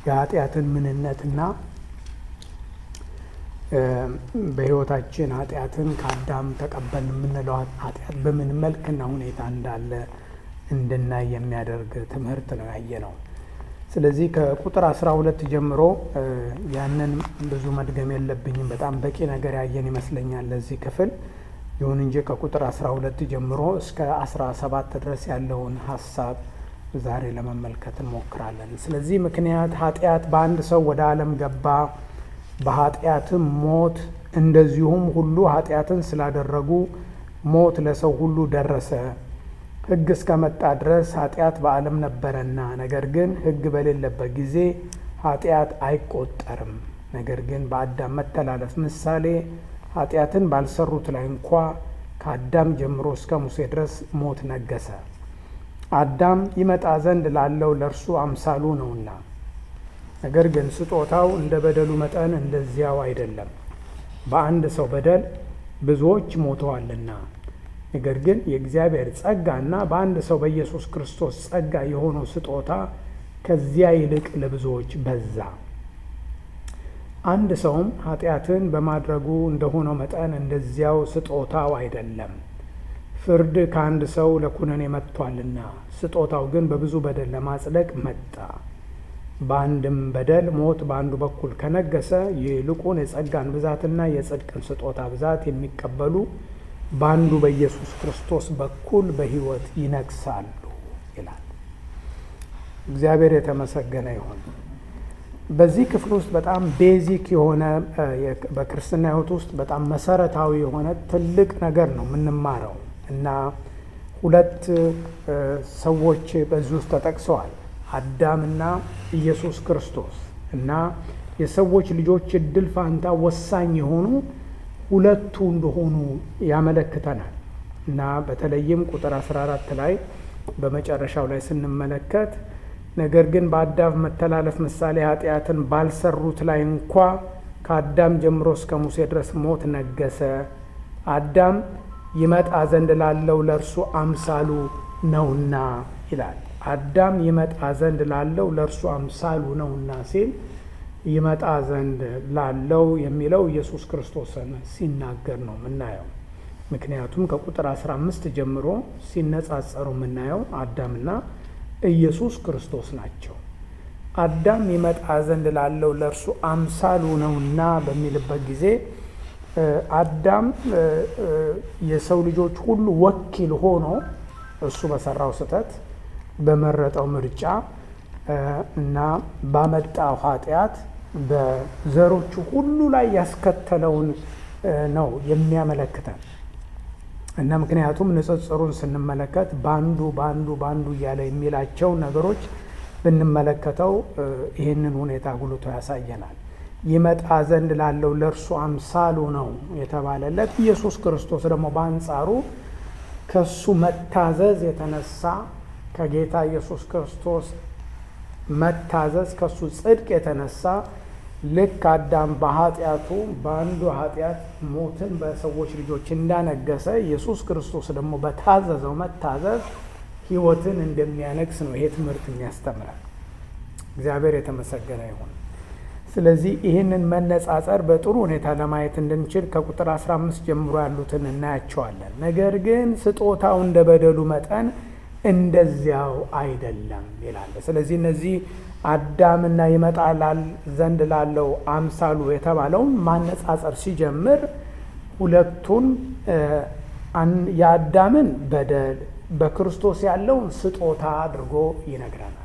የኃጢአትን ምንነትና በሕይወታችን ኃጢአትን ከአዳም ተቀበል የምንለው ኃጢአት በምን መልክና ሁኔታ እንዳለ እንድናይ የሚያደርግ ትምህርት ነው ያየ ነው። ስለዚህ ከቁጥር አስራ ሁለት ጀምሮ ያንን ብዙ መድገም የለብኝም። በጣም በቂ ነገር ያየን ይመስለኛል ለዚህ ክፍል። ይሁን እንጂ ከቁጥር አስራ ሁለት ጀምሮ እስከ አስራ ሰባት ድረስ ያለውን ሀሳብ ዛሬ ለመመልከት እንሞክራለን። ስለዚህ ምክንያት ኃጢአት በአንድ ሰው ወደ ዓለም ገባ፣ በኃጢአትም ሞት፣ እንደዚሁም ሁሉ ኃጢአትን ስላደረጉ ሞት ለሰው ሁሉ ደረሰ። ሕግ እስከመጣ ድረስ ኃጢአት በዓለም ነበረና፣ ነገር ግን ሕግ በሌለበት ጊዜ ኃጢአት አይቆጠርም። ነገር ግን በአዳም መተላለፍ ምሳሌ ኃጢአትን ባልሰሩት ላይ እንኳ ከአዳም ጀምሮ እስከ ሙሴ ድረስ ሞት ነገሰ። አዳም ይመጣ ዘንድ ላለው ለእርሱ አምሳሉ ነውና፣ ነገር ግን ስጦታው እንደ በደሉ መጠን እንደዚያው አይደለም። በአንድ ሰው በደል ብዙዎች ሞተዋልና ነገር ግን የእግዚአብሔር ጸጋና በአንድ ሰው በኢየሱስ ክርስቶስ ጸጋ የሆነው ስጦታ ከዚያ ይልቅ ለብዙዎች በዛ። አንድ ሰውም ኃጢአትን በማድረጉ እንደሆነው መጠን እንደዚያው ስጦታው አይደለም። ፍርድ ከአንድ ሰው ለኩነኔ መጥቷልና፣ ስጦታው ግን በብዙ በደል ለማጽደቅ መጣ። በአንድም በደል ሞት በአንዱ በኩል ከነገሰ፣ ይልቁን የጸጋን ብዛትና የጽድቅን ስጦታ ብዛት የሚቀበሉ በአንዱ በኢየሱስ ክርስቶስ በኩል በሕይወት ይነግሳሉ ይላል። እግዚአብሔር የተመሰገነ ይሁን። በዚህ ክፍል ውስጥ በጣም ቤዚክ የሆነ በክርስትና ሕይወት ውስጥ በጣም መሰረታዊ የሆነ ትልቅ ነገር ነው የምንማረው እና ሁለት ሰዎች በዚህ ውስጥ ተጠቅሰዋል። አዳምና ኢየሱስ ክርስቶስ እና የሰዎች ልጆች እድል ፋንታ ወሳኝ የሆኑ ሁለቱ እንደሆኑ ያመለክተናል እና በተለይም ቁጥር 14 ላይ በመጨረሻው ላይ ስንመለከት ነገር ግን በአዳም መተላለፍ ምሳሌ ኃጢአትን ባልሰሩት ላይ እንኳ ከአዳም ጀምሮ እስከ ሙሴ ድረስ ሞት ነገሰ። አዳም ይመጣ ዘንድ ላለው ለእርሱ አምሳሉ ነውና ይላል። አዳም ይመጣ ዘንድ ላለው ለእርሱ አምሳሉ ነውና ሲል ይመጣ ዘንድ ላለው የሚለው ኢየሱስ ክርስቶስን ሲናገር ነው የምናየው። ምክንያቱም ከቁጥር 15 ጀምሮ ሲነጻጸሩ የምናየው አዳምና ኢየሱስ ክርስቶስ ናቸው። አዳም ይመጣ ዘንድ ላለው ለእርሱ አምሳሉ ነውና በሚልበት ጊዜ አዳም የሰው ልጆች ሁሉ ወኪል ሆኖ እሱ በሰራው ስህተት በመረጠው ምርጫ እና ባመጣው ኃጢአት በዘሮቹ ሁሉ ላይ ያስከተለውን ነው የሚያመለክተን እና ምክንያቱም ንጽጽሩን ስንመለከት በአንዱ በአንዱ በአንዱ እያለ የሚላቸው ነገሮች ብንመለከተው ይህንን ሁኔታ ጉልቶ ያሳየናል። ይመጣ ዘንድ ላለው ለእርሱ አምሳሉ ነው የተባለለት ኢየሱስ ክርስቶስ ደግሞ በአንጻሩ ከሱ መታዘዝ የተነሳ ከጌታ ኢየሱስ ክርስቶስ መታዘዝ ከሱ ጽድቅ የተነሳ ልክ አዳም በኃጢአቱ በአንዱ ኃጢአት ሞትን በሰዎች ልጆች እንዳነገሰ ኢየሱስ ክርስቶስ ደግሞ በታዘዘው መታዘዝ ሕይወትን እንደሚያነግስ ነው ይሄ ትምህርት የሚያስተምራል። እግዚአብሔር የተመሰገነ ይሁን። ስለዚህ ይህንን መነጻጸር በጥሩ ሁኔታ ለማየት እንድንችል ከቁጥር 15 ጀምሮ ያሉትን እናያቸዋለን። ነገር ግን ስጦታው እንደ በደሉ መጠን እንደዚያው አይደለም ይላል። ስለዚህ እነዚህ አዳምና ይመጣ ዘንድ ላለው አምሳሉ የተባለውን ማነጻጸር ሲጀምር ሁለቱን የአዳምን በደል በክርስቶስ ያለውን ስጦታ አድርጎ ይነግረናል።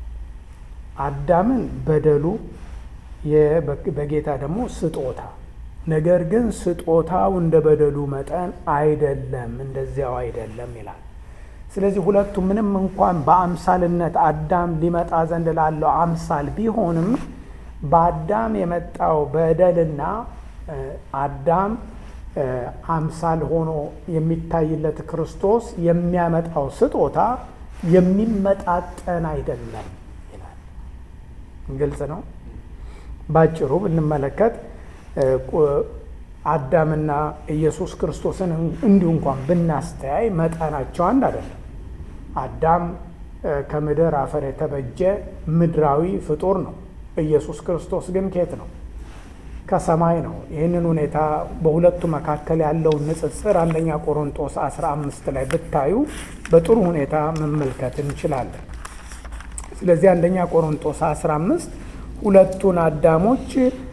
አዳምን በደሉ በጌታ ደግሞ ስጦታ። ነገር ግን ስጦታው እንደ በደሉ መጠን አይደለም፣ እንደዚያው አይደለም ይላል። ስለዚህ ሁለቱ ምንም እንኳን በአምሳልነት አዳም ሊመጣ ዘንድ ላለው አምሳል ቢሆንም በአዳም የመጣው በደልና አዳም አምሳል ሆኖ የሚታይለት ክርስቶስ የሚያመጣው ስጦታ የሚመጣጠን አይደለም ይላል። ግልጽ ነው። ባጭሩ ብንመለከት አዳምና ኢየሱስ ክርስቶስን እንዲሁ እንኳን ብናስተያይ መጠናቸው አንድ አይደለም። አዳም ከምድር አፈር የተበጀ ምድራዊ ፍጡር ነው። ኢየሱስ ክርስቶስ ግን ኬት ነው? ከሰማይ ነው። ይህንን ሁኔታ በሁለቱ መካከል ያለውን ንጽጽር አንደኛ ቆሮንጦስ 15 ላይ ብታዩ በጥሩ ሁኔታ መመልከት እንችላለን። ስለዚህ አንደኛ ቆሮንጦስ 15 ሁለቱን አዳሞች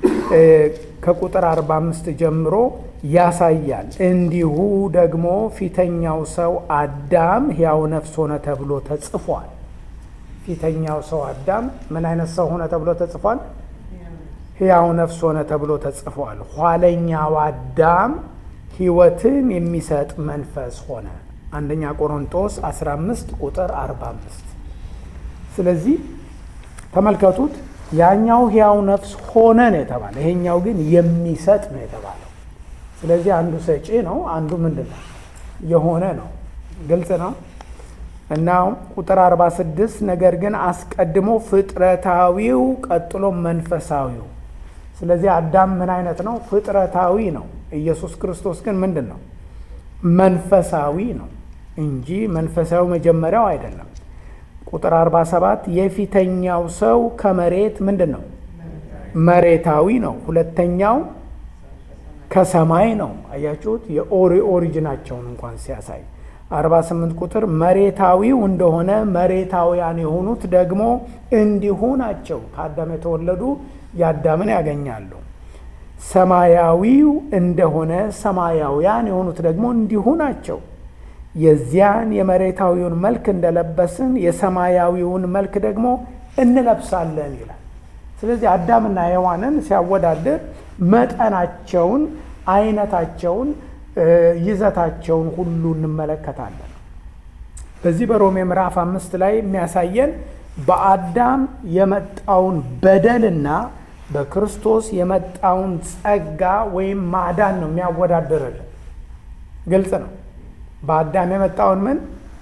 ከቁጥር 45 ጀምሮ ያሳያል። እንዲሁ ደግሞ ፊተኛው ሰው አዳም ሕያው ነፍስ ሆነ ተብሎ ተጽፏል። ፊተኛው ሰው አዳም ምን አይነት ሰው ሆነ ተብሎ ተጽፏል? ሕያው ነፍስ ሆነ ተብሎ ተጽፏል። ኋለኛው አዳም ሕይወትን የሚሰጥ መንፈስ ሆነ። አንደኛ ቆሮንጦስ 15 ቁጥር 45። ስለዚህ ተመልከቱት፣ ያኛው ሕያው ነፍስ ሆነ ነው የተባለ፣ ይሄኛው ግን የሚሰጥ ነው የተባለው። ስለዚህ አንዱ ሰጪ ነው፣ አንዱ ምንድን ነው የሆነ ነው። ግልጽ ነው። እና ቁጥር 46 ነገር ግን አስቀድሞ ፍጥረታዊው ቀጥሎ መንፈሳዊው። ስለዚህ አዳም ምን አይነት ነው? ፍጥረታዊ ነው። ኢየሱስ ክርስቶስ ግን ምንድን ነው? መንፈሳዊ ነው እንጂ መንፈሳዊ መጀመሪያው አይደለም። ቁጥር 47 የፊተኛው ሰው ከመሬት ምንድን ነው? መሬታዊ ነው። ሁለተኛው ከሰማይ ነው። አያችሁት? የኦሪጂናቸውን እንኳን ሲያሳይ 48 ቁጥር መሬታዊው እንደሆነ መሬታውያን የሆኑት ደግሞ እንዲሁ ናቸው። ከአዳም የተወለዱ የአዳምን ያገኛሉ። ሰማያዊው እንደሆነ ሰማያውያን የሆኑት ደግሞ እንዲሁ ናቸው። የዚያን የመሬታዊውን መልክ እንደለበስን የሰማያዊውን መልክ ደግሞ እንለብሳለን ይላል። ስለዚህ አዳምና ሔዋንን ሲያወዳድር መጠናቸውን፣ አይነታቸውን ይዘታቸውን ሁሉ እንመለከታለን። በዚህ በሮሜ ምዕራፍ አምስት ላይ የሚያሳየን በአዳም የመጣውን በደልና በክርስቶስ የመጣውን ጸጋ ወይም ማዳን ነው የሚያወዳድርልን። ግልጽ ነው። በአዳም የመጣውን ምን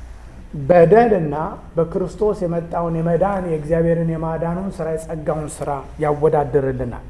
በደልና በክርስቶስ የመጣውን የመዳን የእግዚአብሔርን የማዳኑን ስራ የጸጋውን ስራ ያወዳድርልናል።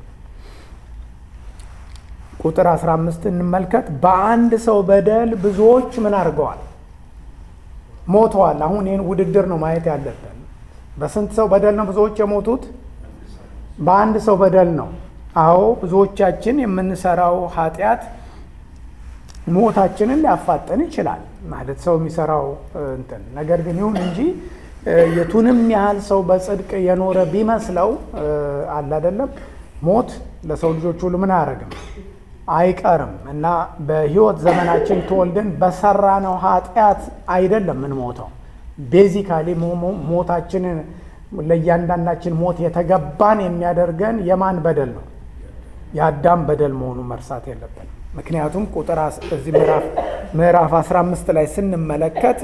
ቁጥር 15 እንመልከት። በአንድ ሰው በደል ብዙዎች ምን አድርገዋል? ሞተዋል። አሁን ይህን ውድድር ነው ማየት ያለብን። በስንት ሰው በደል ነው ብዙዎች የሞቱት? በአንድ ሰው በደል ነው። አዎ ብዙዎቻችን የምንሰራው ኃጢአት ሞታችንን ሊያፋጥን ይችላል። ማለት ሰው የሚሰራው እንትን ነገር ግን ይሁን እንጂ የቱንም ያህል ሰው በጽድቅ የኖረ ቢመስለው አለ አይደለም ሞት ለሰው ልጆች ሁሉ ምን አያደርግም አይቀርም እና በህይወት ዘመናችን ተወልደን በሰራነው ኃጢአት አይደለም ምን ሞተው ቤዚካሊ ሞታችንን ለእያንዳንዳችን ሞት የተገባን የሚያደርገን የማን በደል ነው? የአዳም በደል መሆኑን መርሳት የለብንም። ምክንያቱም ቁጥር እዚህ ምዕራፍ 15 ላይ ስንመለከት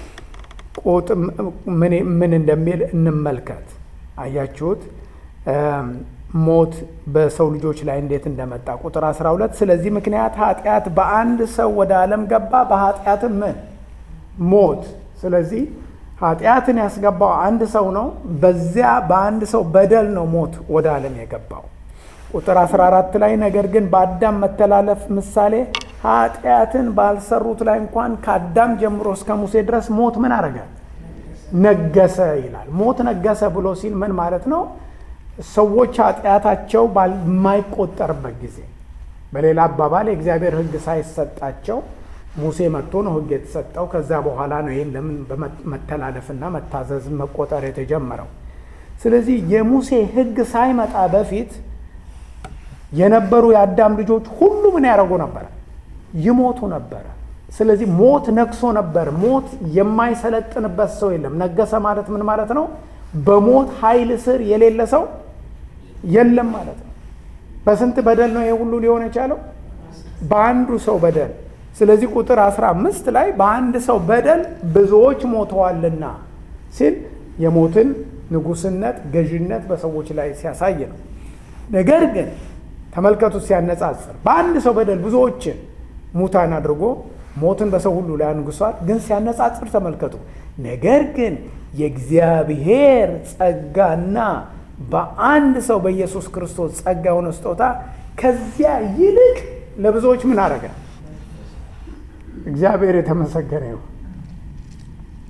ምን እንደሚል እንመልከት። አያችሁት? ሞት በሰው ልጆች ላይ እንዴት እንደመጣ ቁጥር 12 ስለዚህ ምክንያት ኃጢአት በአንድ ሰው ወደ ዓለም ገባ፣ በኃጢአትም ምን ሞት። ስለዚህ ኃጢአትን ያስገባው አንድ ሰው ነው። በዚያ በአንድ ሰው በደል ነው ሞት ወደ ዓለም የገባው። ቁጥር 14 ላይ ነገር ግን በአዳም መተላለፍ ምሳሌ ኃጢአትን ባልሰሩት ላይ እንኳን ከአዳም ጀምሮ እስከ ሙሴ ድረስ ሞት ምን አረገ? ነገሰ ይላል። ሞት ነገሰ ብሎ ሲል ምን ማለት ነው? ሰዎች ኃጢአታቸው ባልማይቆጠርበት ጊዜ፣ በሌላ አባባል የእግዚአብሔር ሕግ ሳይሰጣቸው ሙሴ መጥቶ ነው ሕግ የተሰጠው። ከዛ በኋላ ነው ይህን ለምን በመተላለፍና መታዘዝ መቆጠር የተጀመረው። ስለዚህ የሙሴ ሕግ ሳይመጣ በፊት የነበሩ የአዳም ልጆች ሁሉ ምን ያደርጉ ነበረ? ይሞቱ ነበረ። ስለዚህ ሞት ነግሶ ነበር። ሞት የማይሰለጥንበት ሰው የለም። ነገሰ ማለት ምን ማለት ነው? በሞት ኃይል ስር የሌለ ሰው የለም ማለት ነው። በስንት በደል ነው ይሄ ሁሉ ሊሆን የቻለው? በአንዱ ሰው በደል። ስለዚህ ቁጥር 15 ላይ በአንድ ሰው በደል ብዙዎች ሞተዋልና ሲል የሞትን ንጉስነት፣ ገዥነት በሰዎች ላይ ሲያሳይ ነው። ነገር ግን ተመልከቱ ሲያነጻጽር በአንድ ሰው በደል ብዙዎችን ሙታን አድርጎ ሞትን በሰው ሁሉ ላይ አንግሷል። ግን ሲያነጻጽር ተመልከቱ። ነገር ግን የእግዚአብሔር ጸጋና በአንድ ሰው በኢየሱስ ክርስቶስ ጸጋ የሆነ ስጦታ ከዚያ ይልቅ ለብዙዎች ምን አረገ? እግዚአብሔር የተመሰገነ ይሁን።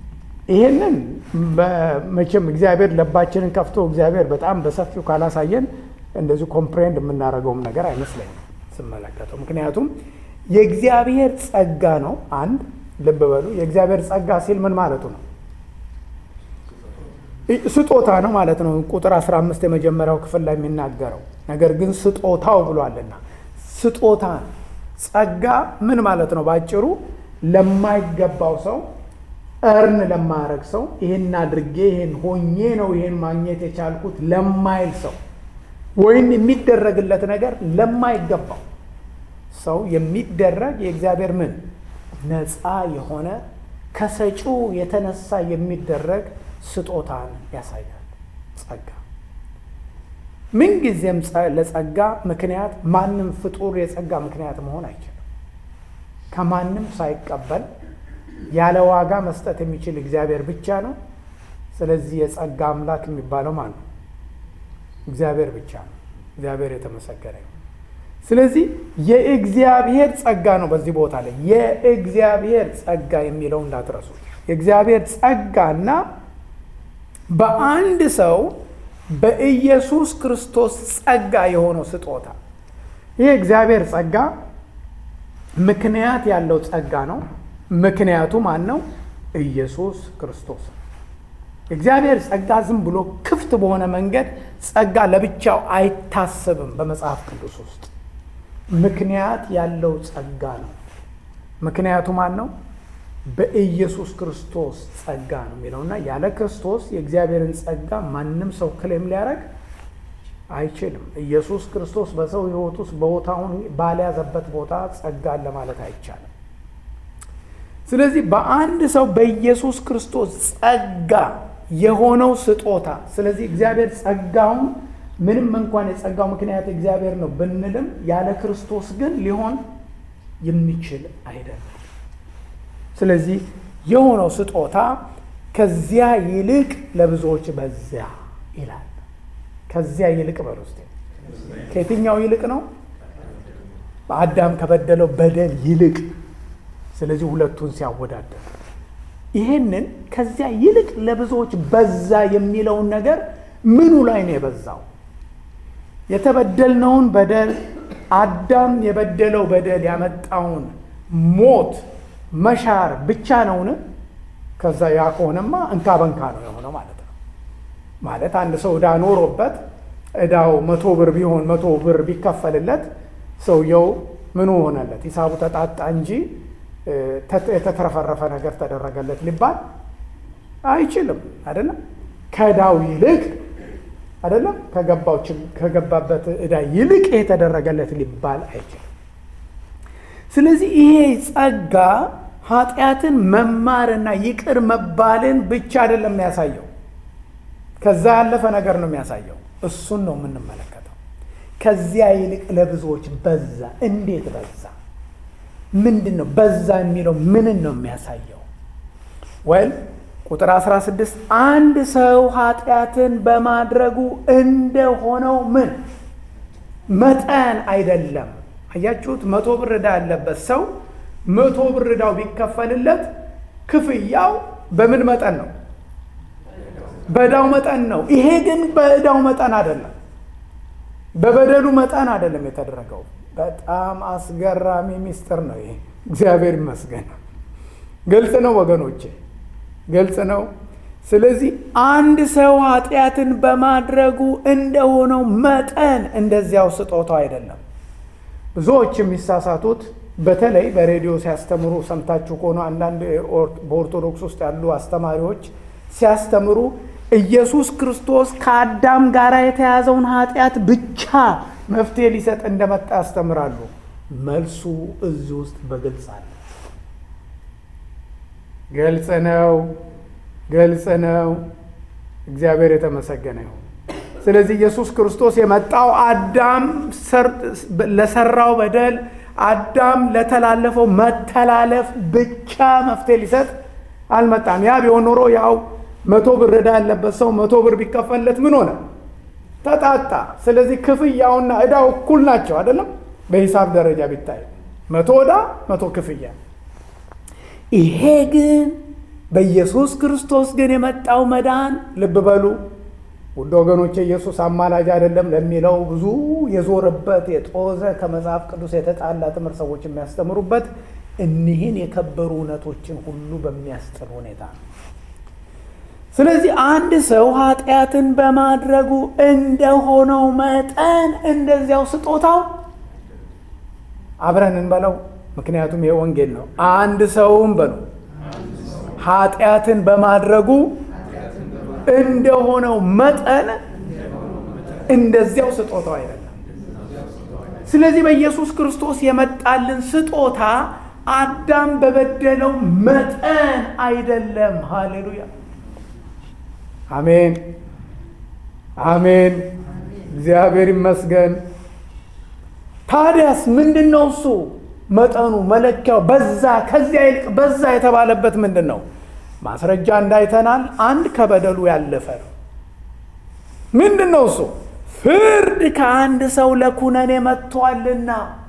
ይህንን መቼም እግዚአብሔር ልባችንን ከፍቶ እግዚአብሔር በጣም በሰፊው ካላሳየን እንደዚሁ ኮምፕሬንድ የምናደርገውም ነገር አይመስለኝም ስመለከተው። ምክንያቱም የእግዚአብሔር ጸጋ ነው። አንድ ልብ በሉ። የእግዚአብሔር ጸጋ ሲል ምን ማለቱ ነው? ስጦታ ነው ማለት ነው። ቁጥር 15 የመጀመሪያው ክፍል ላይ የሚናገረው ነገር ግን ስጦታው ብሏልና ስጦታ ጸጋ ምን ማለት ነው? ባጭሩ ለማይገባው ሰው እርን ለማያረግ ሰው ይህን አድርጌ ይህን ሆኜ ነው ይህን ማግኘት የቻልኩት ለማይል ሰው ወይም የሚደረግለት ነገር ለማይገባው ሰው የሚደረግ የእግዚአብሔር ምን ነፃ የሆነ ከሰጪው የተነሳ የሚደረግ ስጦታን ያሳያል። ጸጋ ምንጊዜም ለጸጋ ምክንያት ማንም ፍጡር የጸጋ ምክንያት መሆን አይችልም። ከማንም ሳይቀበል ያለ ዋጋ መስጠት የሚችል እግዚአብሔር ብቻ ነው። ስለዚህ የጸጋ አምላክ የሚባለው ማን ነው? እግዚአብሔር ብቻ ነው። እግዚአብሔር የተመሰገነ ነው። ስለዚህ የእግዚአብሔር ጸጋ ነው። በዚህ ቦታ ላይ የእግዚአብሔር ጸጋ የሚለው እንዳትረሱ። የእግዚአብሔር ጸጋና በአንድ ሰው በኢየሱስ ክርስቶስ ጸጋ የሆነው ስጦታ ይህ እግዚአብሔር ጸጋ ምክንያት ያለው ጸጋ ነው። ምክንያቱ ማን ነው? ኢየሱስ ክርስቶስ። የእግዚአብሔር ጸጋ ዝም ብሎ ክፍት በሆነ መንገድ ጸጋ ለብቻው አይታሰብም። በመጽሐፍ ቅዱስ ውስጥ ምክንያት ያለው ጸጋ ነው። ምክንያቱ ማን ነው? በኢየሱስ ክርስቶስ ጸጋ ነው የሚለውና ያለ ክርስቶስ የእግዚአብሔርን ጸጋ ማንም ሰው ክሌም ሊያደርግ አይችልም። ኢየሱስ ክርስቶስ በሰው ሕይወት ውስጥ ቦታውን ባልያዘበት ቦታ ጸጋን ለማለት አይቻልም። ስለዚህ በአንድ ሰው በኢየሱስ ክርስቶስ ጸጋ የሆነው ስጦታ ስለዚህ እግዚአብሔር ጸጋውን ምንም እንኳን የጸጋው ምክንያት እግዚአብሔር ነው ብንልም ያለ ክርስቶስ ግን ሊሆን የሚችል አይደለም። ስለዚህ የሆነው ስጦታ ከዚያ ይልቅ ለብዙዎች በዚያ ይላል። ከዚያ ይልቅ በል ውስጥ ከየትኛው ይልቅ ነው? በአዳም ከበደለው በደል ይልቅ። ስለዚህ ሁለቱን ሲያወዳደር ይሄንን ከዚያ ይልቅ ለብዙዎች በዛ የሚለውን ነገር ምኑ ላይ ነው የበዛው? የተበደልነውን በደል አዳም የበደለው በደል ያመጣውን ሞት መሻር ብቻ ነውን? ከዛ ያ ከሆነማ እንካ በንካ ነው የሆነው ማለት ነው። ማለት አንድ ሰው ዕዳ ኖሮበት ዕዳው መቶ ብር ቢሆን መቶ ብር ቢከፈልለት ሰውየው ምኑ ሆነለት? ሂሳቡ ተጣጣ እንጂ የተትረፈረፈ ነገር ተደረገለት ሊባል አይችልም። አይደለም ከዕዳው ይልቅ አይደለም ከገባው ከገባበት ዕዳ ይልቅ የተደረገለት ሊባል አይችልም። ስለዚህ ይሄ ጸጋ ኃጢአትን መማርና ይቅር መባልን ብቻ አይደለም የሚያሳየው፣ ከዛ ያለፈ ነገር ነው የሚያሳየው። እሱን ነው የምንመለከተው። ከዚያ ይልቅ ለብዙዎች በዛ። እንዴት በዛ? ምንድን ነው በዛ የሚለው ምንን ነው የሚያሳየው? ወይም ቁጥር 16 አንድ ሰው ኃጢአትን በማድረጉ እንደሆነው ምን መጠን አይደለም። አያችሁት? መቶ ብር ዕዳ ያለበት ሰው መቶ ብር ዕዳው ቢከፈልለት ክፍያው በምን መጠን ነው? በዕዳው መጠን ነው። ይሄ ግን በዕዳው መጠን አይደለም፣ በበደሉ መጠን አይደለም የተደረገው። በጣም አስገራሚ ሚስጥር ነው ይሄ። እግዚአብሔር ይመስገን። ግልጽ ነው ወገኖቼ፣ ግልጽ ነው። ስለዚህ አንድ ሰው ኃጢአትን በማድረጉ እንደሆነው መጠን እንደዚያው ስጦታው አይደለም። ብዙዎች የሚሳሳቱት በተለይ በሬዲዮ ሲያስተምሩ ሰምታችሁ ከሆነ አንዳንድ በኦርቶዶክስ ውስጥ ያሉ አስተማሪዎች ሲያስተምሩ ኢየሱስ ክርስቶስ ከአዳም ጋር የተያዘውን ኃጢአት ብቻ መፍትሄ ሊሰጥ እንደመጣ ያስተምራሉ። መልሱ እዚህ ውስጥ በግልጽ አለ። ግልጽ ነው፣ ግልጽ ነው። እግዚአብሔር የተመሰገነ ይሁን። ስለዚህ ኢየሱስ ክርስቶስ የመጣው አዳም ለሰራው በደል አዳም ለተላለፈው መተላለፍ ብቻ መፍትሄ ሊሰጥ አልመጣም። ያ ቢሆን ኖሮ ያው መቶ ብር ዕዳ ያለበት ሰው መቶ ብር ቢከፈልለት ምን ሆነ? ተጣጣ። ስለዚህ ክፍያውና ዕዳው እኩል ናቸው አይደለም? በሂሳብ ደረጃ ቢታይ መቶ ዕዳ መቶ ክፍያ። ይሄ ግን በኢየሱስ ክርስቶስ ግን የመጣው መዳን ልብ በሉ ውድ ወገኖች፣ ኢየሱስ አማላጅ አይደለም ለሚለው ብዙ የዞረበት የጦዘ ከመጽሐፍ ቅዱስ የተጣላ ትምህርት ሰዎች የሚያስተምሩበት እኒህን የከበሩ እውነቶችን ሁሉ በሚያስጥል ሁኔታ ነው። ስለዚህ አንድ ሰው ኃጢአትን በማድረጉ እንደሆነው መጠን እንደዚያው ስጦታው አብረን እንበለው። ምክንያቱም ይሄ ወንጌል ነው። አንድ ሰውም በሉ ኃጢአትን በማድረጉ እንደሆነው መጠን እንደዚያው ስጦታው አይደለም። ስለዚህ በኢየሱስ ክርስቶስ የመጣልን ስጦታ አዳም በበደለው መጠን አይደለም። ሃሌሉያ፣ አሜን፣ አሜን። እግዚአብሔር ይመስገን። ታዲያስ ምንድን ነው እሱ መጠኑ መለኪያው? በዛ ከዚያ ይልቅ በዛ የተባለበት ምንድን ነው? ማስረጃ እንዳይተናል አንድ ከበደሉ ያለፈ ነው። ምንድን ነው እሱ? ፍርድ ከአንድ ሰው ለኩነኔ መጥቷልና።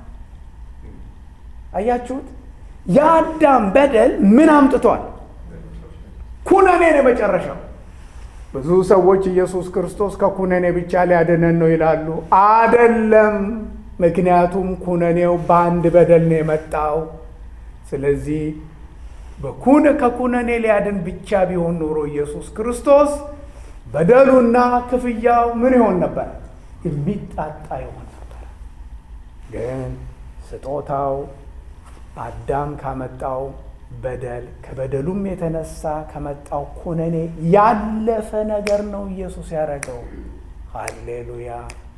አያችሁት? የአዳም በደል ምን አምጥቷል? ኩነኔ ነው የመጨረሻው። ብዙ ሰዎች ኢየሱስ ክርስቶስ ከኩነኔ ብቻ ሊያድነን ነው ይላሉ። አደለም። ምክንያቱም ኩነኔው በአንድ በደል ነው የመጣው። ስለዚህ በኩነ ከኩነኔ ሊያድን ብቻ ቢሆን ኖሮ ኢየሱስ ክርስቶስ በደሉና ክፍያው ምን ይሆን ነበር? የሚጣጣ ይሆን ነበር። ግን ስጦታው አዳም ካመጣው በደል ከበደሉም የተነሳ ከመጣው ኩነኔ ያለፈ ነገር ነው ኢየሱስ ያደረገው። ሃሌሉያ!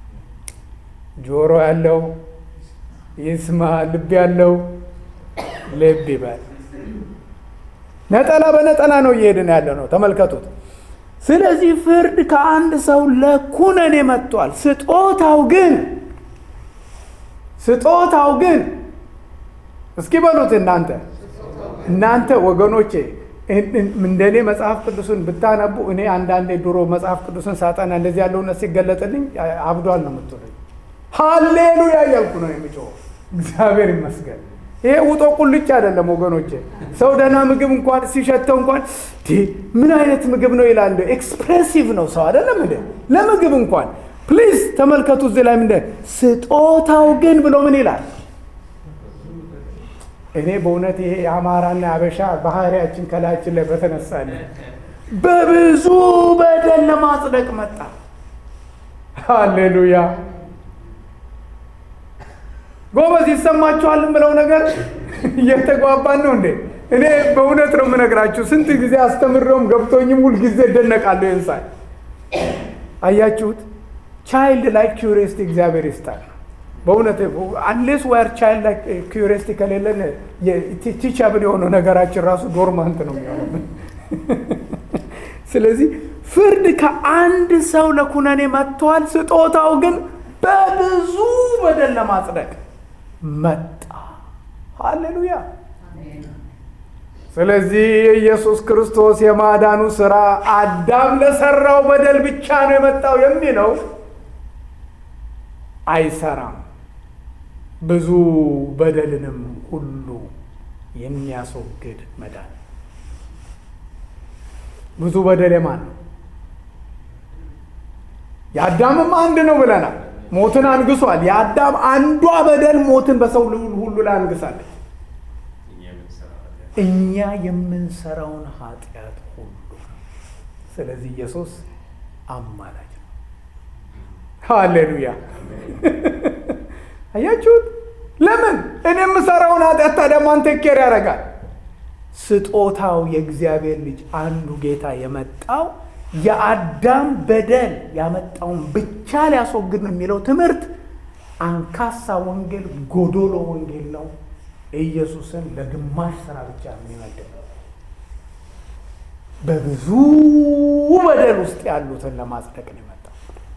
ጆሮ ያለው ይስማ፣ ልብ ያለው ልብ ይበል። ነጠላ በነጠላ ነው እየሄድን ያለ ነው። ተመልከቱት። ስለዚህ ፍርድ ከአንድ ሰው ለኩነኔ መጥቷል። ስጦታው ግን ስጦታው ግን እስኪ በሉት እናንተ እናንተ ወገኖቼ እንደኔ መጽሐፍ ቅዱስን ብታነቡ እኔ አንዳንዴ ድሮ መጽሐፍ ቅዱስን ሳጠና እንደዚህ ያለው እውነት ሲገለጥልኝ አብዷል ነው የምትሉኝ። ሀሌሉያ እያልኩ ነው የሚጮኸው። እግዚአብሔር ይመስገን። ይሄ ውጦ ቁልጭ አይደለም ወገኖቼ። ሰው ደህና ምግብ እንኳን ሲሸተው እንኳን ምን አይነት ምግብ ነው ይላል። ኤክስፕሬሲቭ ነው ሰው አይደለም እንደ ለምግብ እንኳን ፕሊዝ ተመልከቱ። እዚህ ላይ ምንድን ስጦታው ግን ብሎ ምን ይላል? እኔ በእውነት ይሄ የአማራና የአበሻ ባህሪያችን ከላያችን ላይ በተነሳለ በብዙ በደል ለማጽደቅ መጣ። ሃሌሉያ ጎበዝ ይሰማችኋል የምለው ነገር እየተግባባን ነው እንዴ? እኔ በእውነት ነው የምነግራችሁ። ስንት ጊዜ አስተምረውም ገብቶኝም ሁልጊዜ እደነቃለሁ። ይንሳል አያችሁት? ቻይልድ ላይክ ኪዩሪየስቲ እግዚአብሔር ይስጣል። በእውነት አንሌስ ዋር ቻይልድ ላይክ ኪዩሪየስቲ ከሌለን ቲቻብል የሆነው ነገራችን ራሱ ዶርማንት ነው የሚሆነው። ስለዚህ ፍርድ ከአንድ ሰው ለኩነኔ መጥቷል። ስጦታው ግን በብዙ በደል ለማጽደቅ መጣ። ሃሌሉያ። ስለዚህ የኢየሱስ ክርስቶስ የማዳኑ ስራ አዳም ለሰራው በደል ብቻ ነው የመጣው የሚለው አይሰራም። ብዙ በደልንም ሁሉ የሚያስወግድ መዳን። ብዙ በደል የማን ነው? የአዳምም አንድ ነው ብለናል። ሞትን አንግሷል። የአዳም አንዷ በደል ሞትን በሰው ሁሉ ላይ አንግሳለች። እኛ የምንሰራውን ኃጢአት ሁሉ። ስለዚህ ኢየሱስ አማላጅ ነው። ሃሌሉያ! አያችሁት? ለምን እኔ የምሰራውን ኃጢአት ታዲያ ማን ቴክ ኬር ያደርጋል? ስጦታው የእግዚአብሔር ልጅ አንዱ ጌታ የመጣው የአዳም በደል ያመጣውን ብቻ ሊያስወግድ ነው የሚለው ትምህርት አንካሳ ወንጌል፣ ጎዶሎ ወንጌል ነው። ኢየሱስን ለግማሽ ስራ ብቻ የሚመድብ በብዙ በደል ውስጥ ያሉትን ለማጽደቅ ነው የመጣው።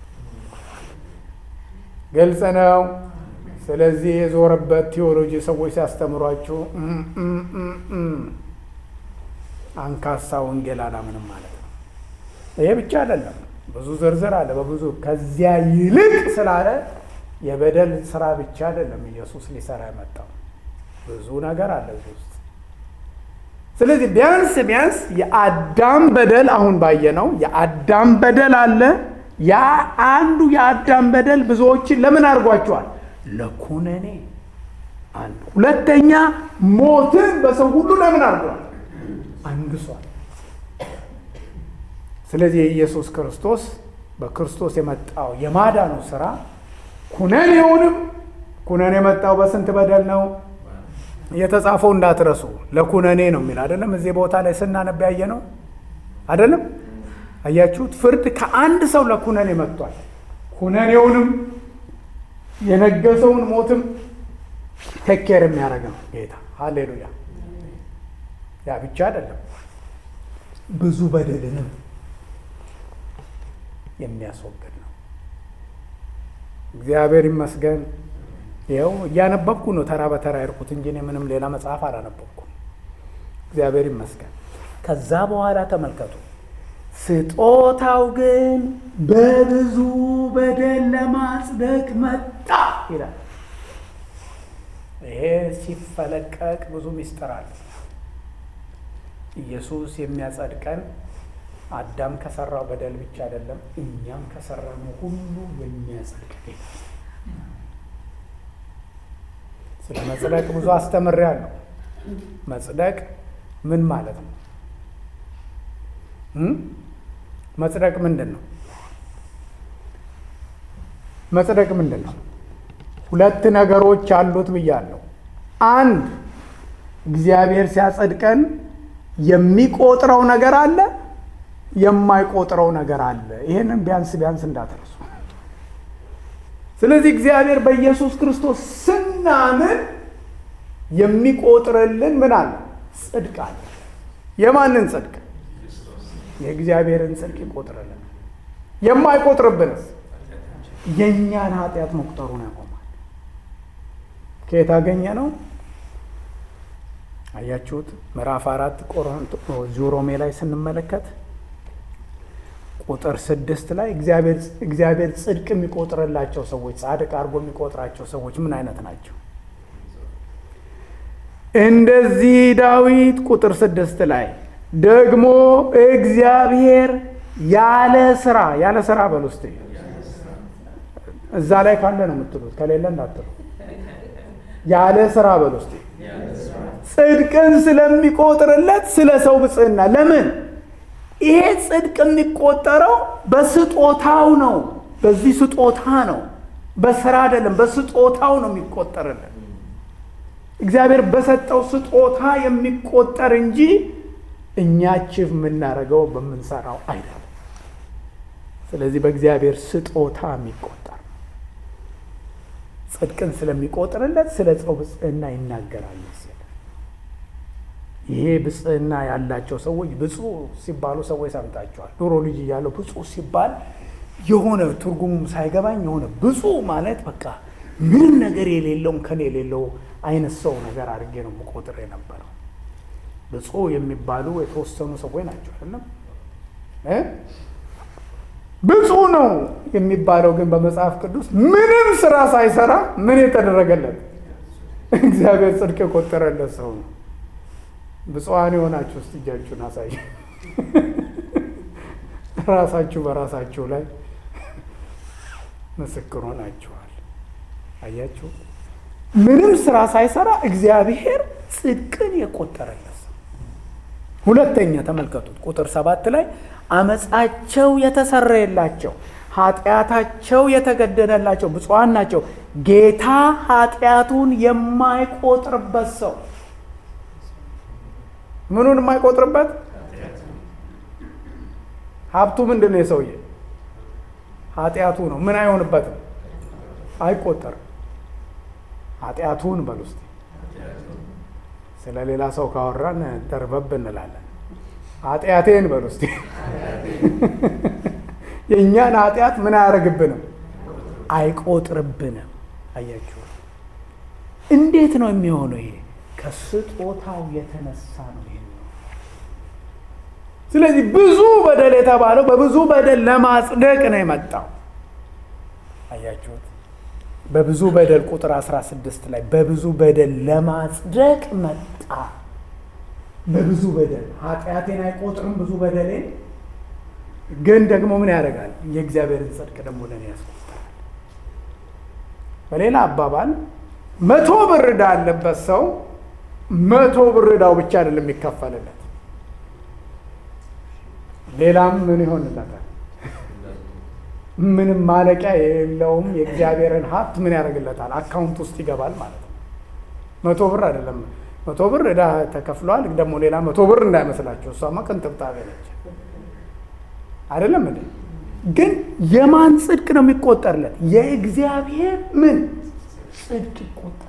ግልጽ ነው። ስለዚህ የዞረበት ቴዎሎጂ ሰዎች ሲያስተምሯችሁ አንካሳ ወንጌል አላምንም ማለት ነው። ይሄ ብቻ አይደለም፣ ብዙ ዝርዝር አለ። በብዙ ከዚያ ይልቅ ስላለ የበደል ስራ ብቻ አይደለም ኢየሱስ ሊሰራ የመጣው ብዙ ነገር አለ እዚህ ውስጥ። ስለዚህ ቢያንስ ቢያንስ የአዳም በደል አሁን ባየነው የአዳም በደል አለ። ያ አንዱ የአዳም በደል ብዙዎችን ለምን አድርጓቸዋል? ለኩነኔ አንድ። ሁለተኛ ሞትን በሰው ሁሉ ለምን አድርጓል? አንግሷል። ስለዚህ የኢየሱስ ክርስቶስ በክርስቶስ የመጣው የማዳኑ ስራ ኩነኔውንም ኩነኔ የመጣው በስንት በደል ነው የተጻፈው እንዳትረሱ። ለኩነኔ ነው የሚል አይደለም። እዚህ ቦታ ላይ ስናነብ ያየ ነው አይደለም። አያችሁት? ፍርድ ከአንድ ሰው ለኩነኔ መጥቷል። ኩነኔውንም የነገሰውን ሞትም ቴኬር የሚያደርግ ነው ጌታ። ሃሌሉያ። ያ ብቻ አይደለም፣ ብዙ በደልንም የሚያስወግድ ነው። እግዚአብሔር ይመስገን። ይኸው እያነበብኩ ነው ተራ በተራ ያልኩት እንጂ እኔ ምንም ሌላ መጽሐፍ አላነበብኩም። እግዚአብሔር ይመስገን። ከዛ በኋላ ተመልከቱ፣ ስጦታው ግን በብዙ በደል ለማጽደቅ መጣ ይላል። ይሄ ሲፈለቀቅ ብዙ ሚስጥር አለ። ኢየሱስ የሚያጸድቀን አዳም ከሰራው በደል ብቻ አይደለም፣ እኛም ከሰራነው ሁሉ የሚያጸድቅ ስለ መጽደቅ ብዙ አስተምሬያለሁ። መጽደቅ ምን ማለት ነው? መጽደቅ ምንድን ነው? መጽደቅ ምንድን ነው? ሁለት ነገሮች አሉት ብያለሁ። አንድ እግዚአብሔር ሲያጸድቀን የሚቆጥረው ነገር አለ፣ የማይቆጥረው ነገር አለ። ይህንን ቢያንስ ቢያንስ እንዳትረሱ። ስለዚህ እግዚአብሔር በኢየሱስ ክርስቶስ ስናምን የሚቆጥርልን ምን አለ? ጽድቅ አለ። የማንን ጽድቅ? የእግዚአብሔርን ጽድቅ ይቆጥርልን። የማይቆጥርብንስ የእኛን ኃጢአት መቁጠሩን ያቆማል። ከየት አገኘ ነው? አያችሁት? ምዕራፍ አራት እዚሁ ሮሜ ላይ ስንመለከት ቁጥር ስድስት ላይ እግዚአብሔር ጽድቅ የሚቆጥርላቸው ሰዎች ጻድቅ አድርጎ የሚቆጥራቸው ሰዎች ምን አይነት ናቸው? እንደዚህ ዳዊት ቁጥር ስድስት ላይ ደግሞ እግዚአብሔር ያለ ስራ ያለ ስራ በል ውስጥ እዛ ላይ ካለ ነው የምትሉት፣ ከሌለ እንዳትሉ። ያለ ስራ በል ውስጥ ጽድቅን ስለሚቆጥርለት ስለ ሰው ብጽህና ለምን ይሄ ጽድቅ የሚቆጠረው በስጦታው ነው። በዚህ ስጦታ ነው፣ በስራ አይደለም። በስጦታው ነው የሚቆጠርልን። እግዚአብሔር በሰጠው ስጦታ የሚቆጠር እንጂ እኛ ቺፍ የምናደርገው በምንሰራው አይደለም። ስለዚህ በእግዚአብሔር ስጦታ የሚቆጠር ነው። ጽድቅን ስለሚቆጥርለት ስለ ሰው ብጽህና ይናገራል። ይሄ ብጽህና ያላቸው ሰዎች ብፁዕ ሲባሉ ሰዎች ሰምታቸዋል። ድሮ ልጅ እያለው ብፁዕ ሲባል የሆነ ትርጉሙም ሳይገባኝ የሆነ ብፁዕ ማለት በቃ ምንም ነገር የሌለውም ከን የሌለው አይነት ሰው ነገር አድርጌ ነው የምቆጥር የነበረው። ብፁዕ የሚባሉ የተወሰኑ ሰዎች ናቸው አይደለም። ብፁዕ ነው የሚባለው ግን በመጽሐፍ ቅዱስ ምንም ስራ ሳይሰራ ምን የተደረገለት እግዚአብሔር ጽድቅ የቆጠረለት ሰው ነው። ብፁዓን የሆናችሁ ውስጥ እጃችሁን አሳይ። ራሳችሁ በራሳችሁ ላይ ምስክር ሆናችኋል። አያችሁ፣ ምንም ስራ ሳይሰራ እግዚአብሔር ጽድቅን የቆጠረለት ሰው። ሁለተኛ ተመልከቱት፣ ቁጥር ሰባት ላይ አመፃቸው የተሰረየላቸው ኃጢአታቸው የተገደደላቸው ብፁዓን ናቸው፣ ጌታ ኃጢአቱን የማይቆጥርበት ሰው ምኑን የማይቆጥርበት ሀብቱ ምንድን ነው? የሰውዬ ኃጢአቱ ነው። ምን አይሆንበትም? አይቆጠርም። ኃጢአቱን በል ውስጥ ስለ ሌላ ሰው ካወራን ደርበብ እንላለን። ኃጢአቴን በል ውስጥ የእኛን ኃጢአት ምን አያደርግብንም? አይቆጥርብንም። አያችሁ፣ እንዴት ነው የሚሆነው ይሄ? ከስጦታው የተነሳ ነው። ይሄ ስለዚህ ብዙ በደል የተባለው በብዙ በደል ለማጽደቅ ነው የመጣው። አያችሁት? በብዙ በደል ቁጥር 16 ላይ በብዙ በደል ለማጽደቅ መጣ። በብዙ በደል ኃጢአቴን አይቆጥርም ብዙ በደሌን ግን ደግሞ ምን ያደርጋል? የእግዚአብሔርን ጽድቅ ደግሞ ለእኔ ያስቆጥራል። በሌላ አባባል መቶ ብር ዕዳ ያለበት ሰው መቶ ብር ዕዳው ብቻ አይደለም የሚከፈልለት፣ ሌላም ምን ይሆንለታል? ምንም ማለቂያ የሌለውም የእግዚአብሔርን ሀብት ምን ያደርግለታል? አካውንት ውስጥ ይገባል ማለት ነው። መቶ ብር አይደለም መቶ ብር ዕዳ ተከፍሏል። ደግሞ ሌላ መቶ ብር እንዳይመስላቸው እሷማ ቅንጥብጣቤ ነች። አይደለም እንዴ? ግን የማን ጽድቅ ነው የሚቆጠርለት? የእግዚአብሔር ምን ጽድቅ ይቆጠርለት።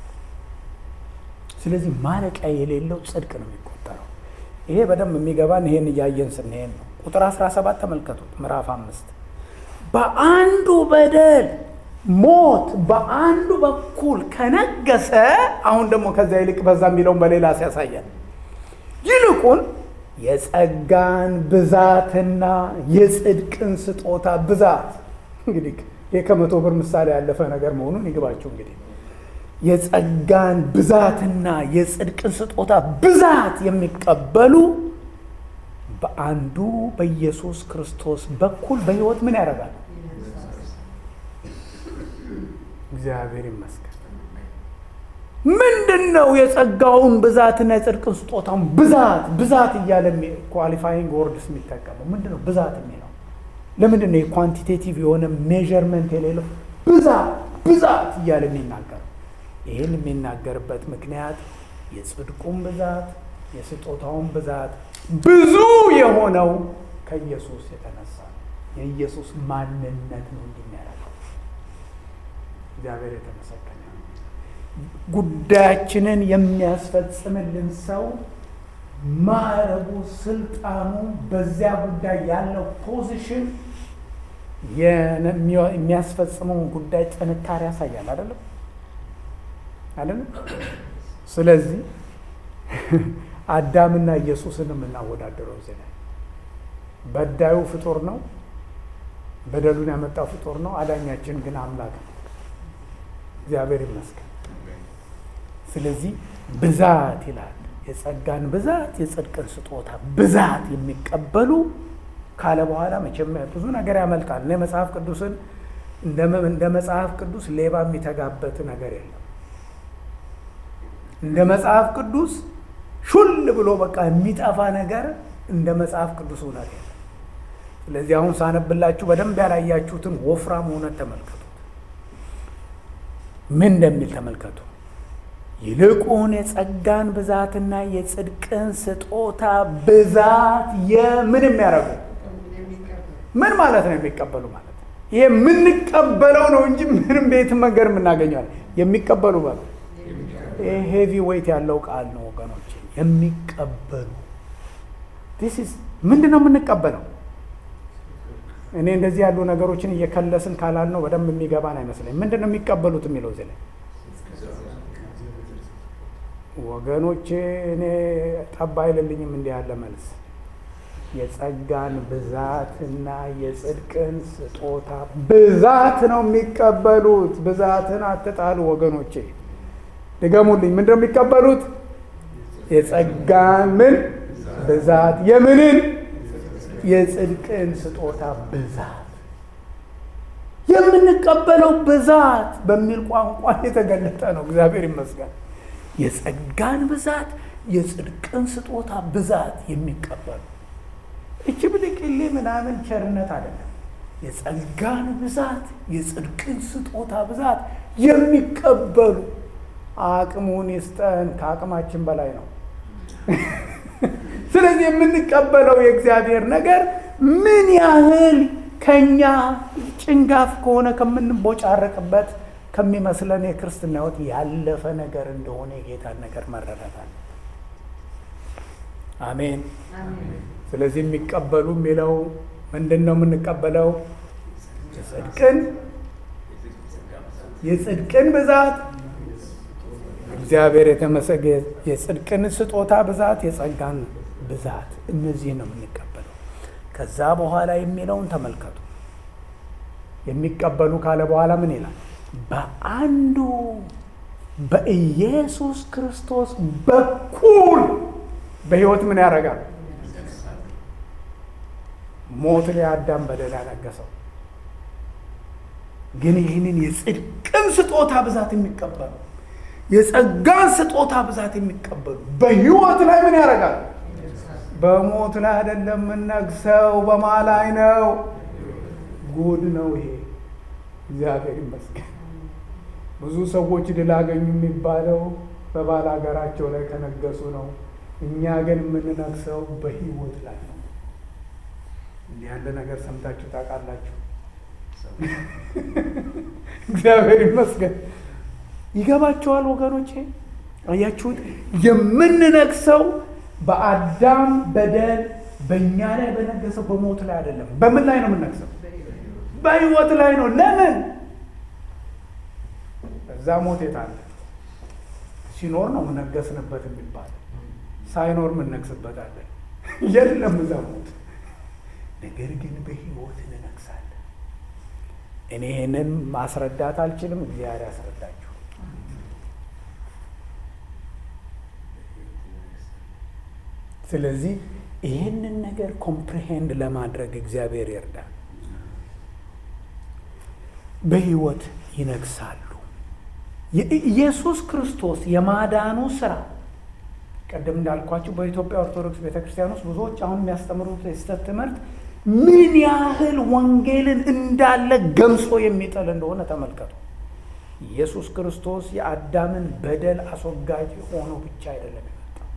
ስለዚህ ማለቂያ የሌለው ጽድቅ ነው የሚቆጠረው። ይሄ በደንብ የሚገባን ይሄን እያየን ስንሄድ ነው። ቁጥር 17 ተመልከቱት፣ ምዕራፍ አምስት በአንዱ በደል ሞት በአንዱ በኩል ከነገሰ፣ አሁን ደግሞ ከዛ ይልቅ በዛ የሚለውን በሌላ ሲያሳያል ይልቁን የጸጋን ብዛትና የጽድቅን ስጦታ ብዛት እንግዲህ ይህ ከመቶ ብር ምሳሌ ያለፈ ነገር መሆኑን ይግባችሁ። እንግዲህ የጸጋን ብዛትና የጽድቅን ስጦታ ብዛት የሚቀበሉ በአንዱ በኢየሱስ ክርስቶስ በኩል በሕይወት ምን ያደርጋል? እግዚአብሔር ይመስገን። ምንድን ነው የጸጋውን ብዛትና የጽድቅን ስጦታውን ብዛት ብዛት እያለ ኳሊፋይንግ ወርድስ የሚጠቀመው ምንድን ነው? ብዛት የሚለው ለምንድን ነው? የኳንቲቴቲቭ የሆነ ሜዥርመንት የሌለው ብዛት ብዛት እያለ የሚናገረው ይህን የሚናገርበት ምክንያት የጽድቁን ብዛት የስጦታውን ብዛት ብዙ የሆነው ከኢየሱስ የተነሳ ነው። የኢየሱስ ማንነት ነው እንዲሚያደርገው እግዚአብሔር የተመሰገነ ጉዳያችንን የሚያስፈጽምልን ሰው ማዕረጉ፣ ስልጣኑ፣ በዚያ ጉዳይ ያለው ፖዚሽን የሚያስፈጽመውን ጉዳይ ጥንካሬ ያሳያል። አይደለም አይደለም። ስለዚህ አዳምና ኢየሱስን የምናወዳደረው እዚህ ላይ በዳዩ ፍጡር ነው፣ በደሉን ያመጣው ፍጡር ነው። አዳኛችን ግን አምላክ ነው። እግዚአብሔር ይመስገን። ስለዚህ ብዛት ይላል። የጸጋን ብዛት የጽድቅን ስጦታ ብዛት የሚቀበሉ ካለ በኋላ መቼም ብዙ ነገር ያመልጣል። እኔ መጽሐፍ ቅዱስን እንደ መጽሐፍ ቅዱስ ሌባ የሚተጋበት ነገር የለም። እንደ መጽሐፍ ቅዱስ ሹል ብሎ በቃ የሚጠፋ ነገር እንደ መጽሐፍ ቅዱስ እውነት የለም። ስለዚህ አሁን ሳነብላችሁ በደንብ ያላያችሁትን ወፍራም እውነት ተመልከቱት። ምን እንደሚል ተመልከቱ። ይልቁን የጸጋን ብዛትና የጽድቅን ስጦታ ብዛት የምን የሚያደርጉ ምን ማለት ነው? የሚቀበሉ ማለት ነው። ይሄ የምንቀበለው ነው እንጂ ምንም ቤት መንገድ የምናገኘዋል። የሚቀበሉ ማለት ይሄ ሄቪ ዌይት ያለው ቃል ነው ወገኖች። የሚቀበሉ ዲስ ምንድን ነው የምንቀበለው? እኔ እንደዚህ ያሉ ነገሮችን እየከለስን ካላል ነው በደንብ የሚገባን አይመስለኝ። ምንድን ነው የሚቀበሉት የሚለው እዚህ ላይ ወገኖቼ፣ እኔ ጠባ አይልልኝም እንዲህ ያለ መልስ። የጸጋን ብዛትና የጽድቅን ስጦታ ብዛት ነው የሚቀበሉት። ብዛትን አትጣሉ ወገኖቼ፣ ድገሙልኝ። ምንድን ነው የሚቀበሉት? የጸጋን ምን ብዛት የምንን የጽድቅን ስጦታ ብዛት የምንቀበለው ብዛት በሚል ቋንቋ የተገለጠ ነው። እግዚአብሔር ይመስገን። የጸጋን ብዛት የጽድቅን ስጦታ ብዛት የሚቀበሉ እች ብልቅሌ ምናምን ቸርነት አይደለም። የጸጋን ብዛት የጽድቅን ስጦታ ብዛት የሚቀበሉ አቅሙን ይስጠን። ከአቅማችን በላይ ነው። ስለዚህ የምንቀበለው የእግዚአብሔር ነገር ምን ያህል ከኛ ጭንጋፍ ከሆነ ከምንቦጫረቅበት ከሚመስለን የክርስትና ሕይወት ያለፈ ነገር እንደሆነ የጌታን ነገር መረዳታል። አሜን። ስለዚህ የሚቀበሉ የሚለው ምንድን ነው? የምንቀበለው የጽድቅን የጽድቅን ብዛት እግዚአብሔር የተመሰገ የጽድቅን ስጦታ ብዛት የጸጋን ብዛት እነዚህ ነው የምንቀበለው። ከዛ በኋላ የሚለውን ተመልከቱ። የሚቀበሉ ካለ በኋላ ምን ይላል? በአንዱ በኢየሱስ ክርስቶስ በኩል በሕይወት ምን ያደርጋል? ሞት ላይ አዳም በደል ያነገሰው ግን ይህንን የጽድቅን ስጦታ ብዛት የሚቀበሉ የጸጋን ስጦታ ብዛት የሚቀበሉ በሕይወት ላይ ምን ያደርጋል? በሞት ላይ አይደለም የምነግሰው፣ በማ ላይ ነው? ጉድ ነው ይሄ። እግዚአብሔር ይመስገን። ብዙ ሰዎች ድል አገኙ የሚባለው በባል ሀገራቸው ላይ ከነገሱ ነው። እኛ ግን የምንነግሰው በሕይወት ላይ ነው። እንዲህ ያለ ነገር ሰምታችሁ ታውቃላችሁ? እግዚአብሔር ይመስገን። ይገባቸዋል ወገኖቼ? አያችሁት? የምንነግሰው በአዳም በደል በእኛ ላይ በነገሰው በሞት ላይ አይደለም። በምን ላይ ነው የምንነግሰው? በሕይወት ላይ ነው። ለምን? እዛ ሞት የታለ? ሲኖር ነው የምነገስንበት የሚባል ሳይኖር የምንነግስበታለን። የለም እዛ ሞት። ነገር ግን በሕይወት እንነግሳለን። እኔ ይህንን ማስረዳት አልችልም። እግዚአብሔር ያስረዳችሁ። ስለዚህ ይህንን ነገር ኮምፕሪሄንድ ለማድረግ እግዚአብሔር ይርዳል። በሕይወት ይነግሳሉ። የኢየሱስ ክርስቶስ የማዳኑ ስራ ቀደም እንዳልኳቸው በኢትዮጵያ ኦርቶዶክስ ቤተ ክርስቲያን ውስጥ ብዙዎች አሁን የሚያስተምሩት የስህተት ትምህርት ምን ያህል ወንጌልን እንዳለ ገምሶ የሚጥል እንደሆነ ተመልከቱ። ኢየሱስ ክርስቶስ የአዳምን በደል አስወጋጅ ሆኖ ብቻ አይደለም የመጣው።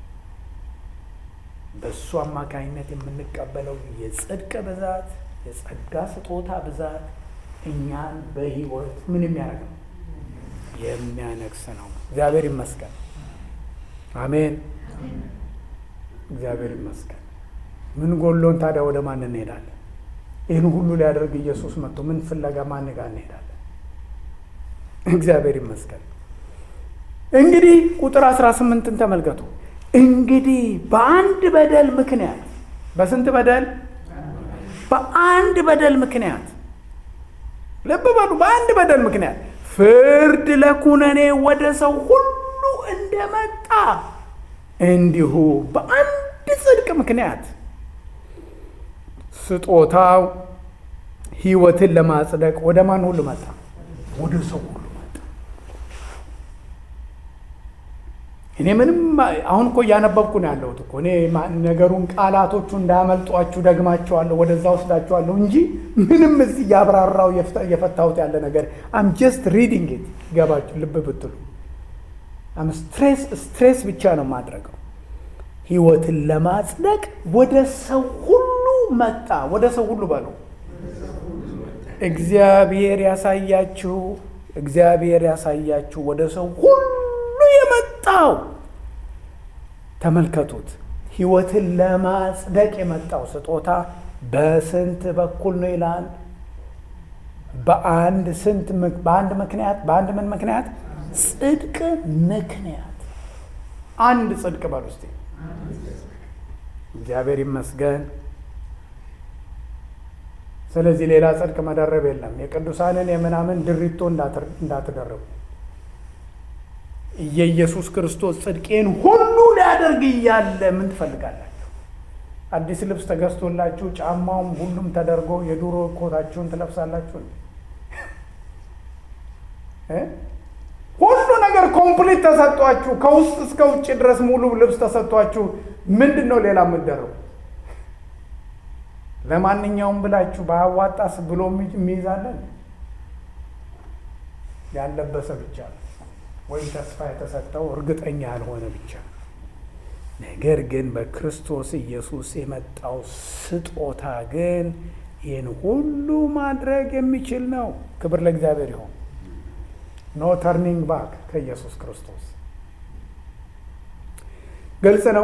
በእሱ አማካኝነት የምንቀበለው የጽድቅ ብዛት፣ የጸጋ ስጦታ ብዛት እኛን በሕይወት ምን የሚያደርግ ነው? የሚያነግስ ነው። እግዚአብሔር ይመስገን። አሜን። እግዚአብሔር ይመስገን። ምን ጎሎን ታዲያ ወደ ማን እንሄዳለን? ይህን ሁሉ ሊያደርግ ኢየሱስ መጥቶ ምን ፍለጋ ማን ጋር እንሄዳለን? እግዚአብሔር ይመስገን። እንግዲህ ቁጥር አስራ ስምንትን ተመልከቱ። እንግዲህ በአንድ በደል ምክንያት በስንት በደል? በአንድ በደል ምክንያት ልብ በሉ። በአንድ በደል ምክንያት ፍርድ ለኩነኔ ወደ ሰው ሁሉ እንደመጣ እንዲሁ በአንድ ጽድቅ ምክንያት ስጦታው ሕይወትን ለማጽደቅ ወደ ማን ሁሉ መጣ? ወደ ሰው ሁሉ መጣ። እኔ ምንም አሁን እኮ እያነበብኩ ነው ያለሁት እኮ እኔ ነገሩን ቃላቶቹ እንዳያመልጧችሁ ደግማቸዋለሁ፣ ወደዛ ወስዳቸዋለሁ እንጂ ምንም እዚህ እያብራራው እየፈታሁት ያለ ነገር አም ጀስት ሪዲንግ ኢት ይገባችሁ ልብ ብትሉ አም ስትሬስ ስትሬስ ብቻ ነው የማድረገው። ሕይወትን ለማጽደቅ ወደ ሰው ሁሉ መጣ። ወደ ሰው ሁሉ በሉ። እግዚአብሔር ያሳያችሁ፣ እግዚአብሔር ያሳያችሁ። ወደ ሰው ሁሉ የመጣው ተመልከቱት። ሕይወትን ለማጽደቅ የመጣው ስጦታ በስንት በኩል ነው ይላል? በአንድ ስንት በአንድ ምክንያት በአንድ ምን ምክንያት? ጽድቅ ምክንያት። አንድ ጽድቅ በሉ እስቲ። እግዚአብሔር ይመስገን። ስለዚህ ሌላ ጽድቅ መደረብ የለም። የቅዱሳንን የምናምን ድሪቶ እንዳትደረቡ። የኢየሱስ ክርስቶስ ጽድቄን ሁሉ ሊያደርግ እያለ ምን ትፈልጋላችሁ? አዲስ ልብስ ተገዝቶላችሁ ጫማውም ሁሉም ተደርጎ የዱሮ ኮታችሁን ትለብሳላችሁ። ሁሉ ነገር ኮምፕሊት ተሰጧችሁ፣ ከውስጥ እስከ ውጭ ድረስ ሙሉ ልብስ ተሰጥቷችሁ ምንድን ነው ሌላ የምትደረጉ? ለማንኛውም ብላችሁ በአዋጣስ ብሎ የሚይዛለን ያለበሰ ብቻ ነው ወይም ተስፋ የተሰጠው እርግጠኛ ያልሆነ ብቻ። ነገር ግን በክርስቶስ ኢየሱስ የመጣው ስጦታ ግን ይህን ሁሉ ማድረግ የሚችል ነው። ክብር ለእግዚአብሔር ይሆን። ኖ ተርኒንግ ባክ ከኢየሱስ ክርስቶስ ግልጽ ነው።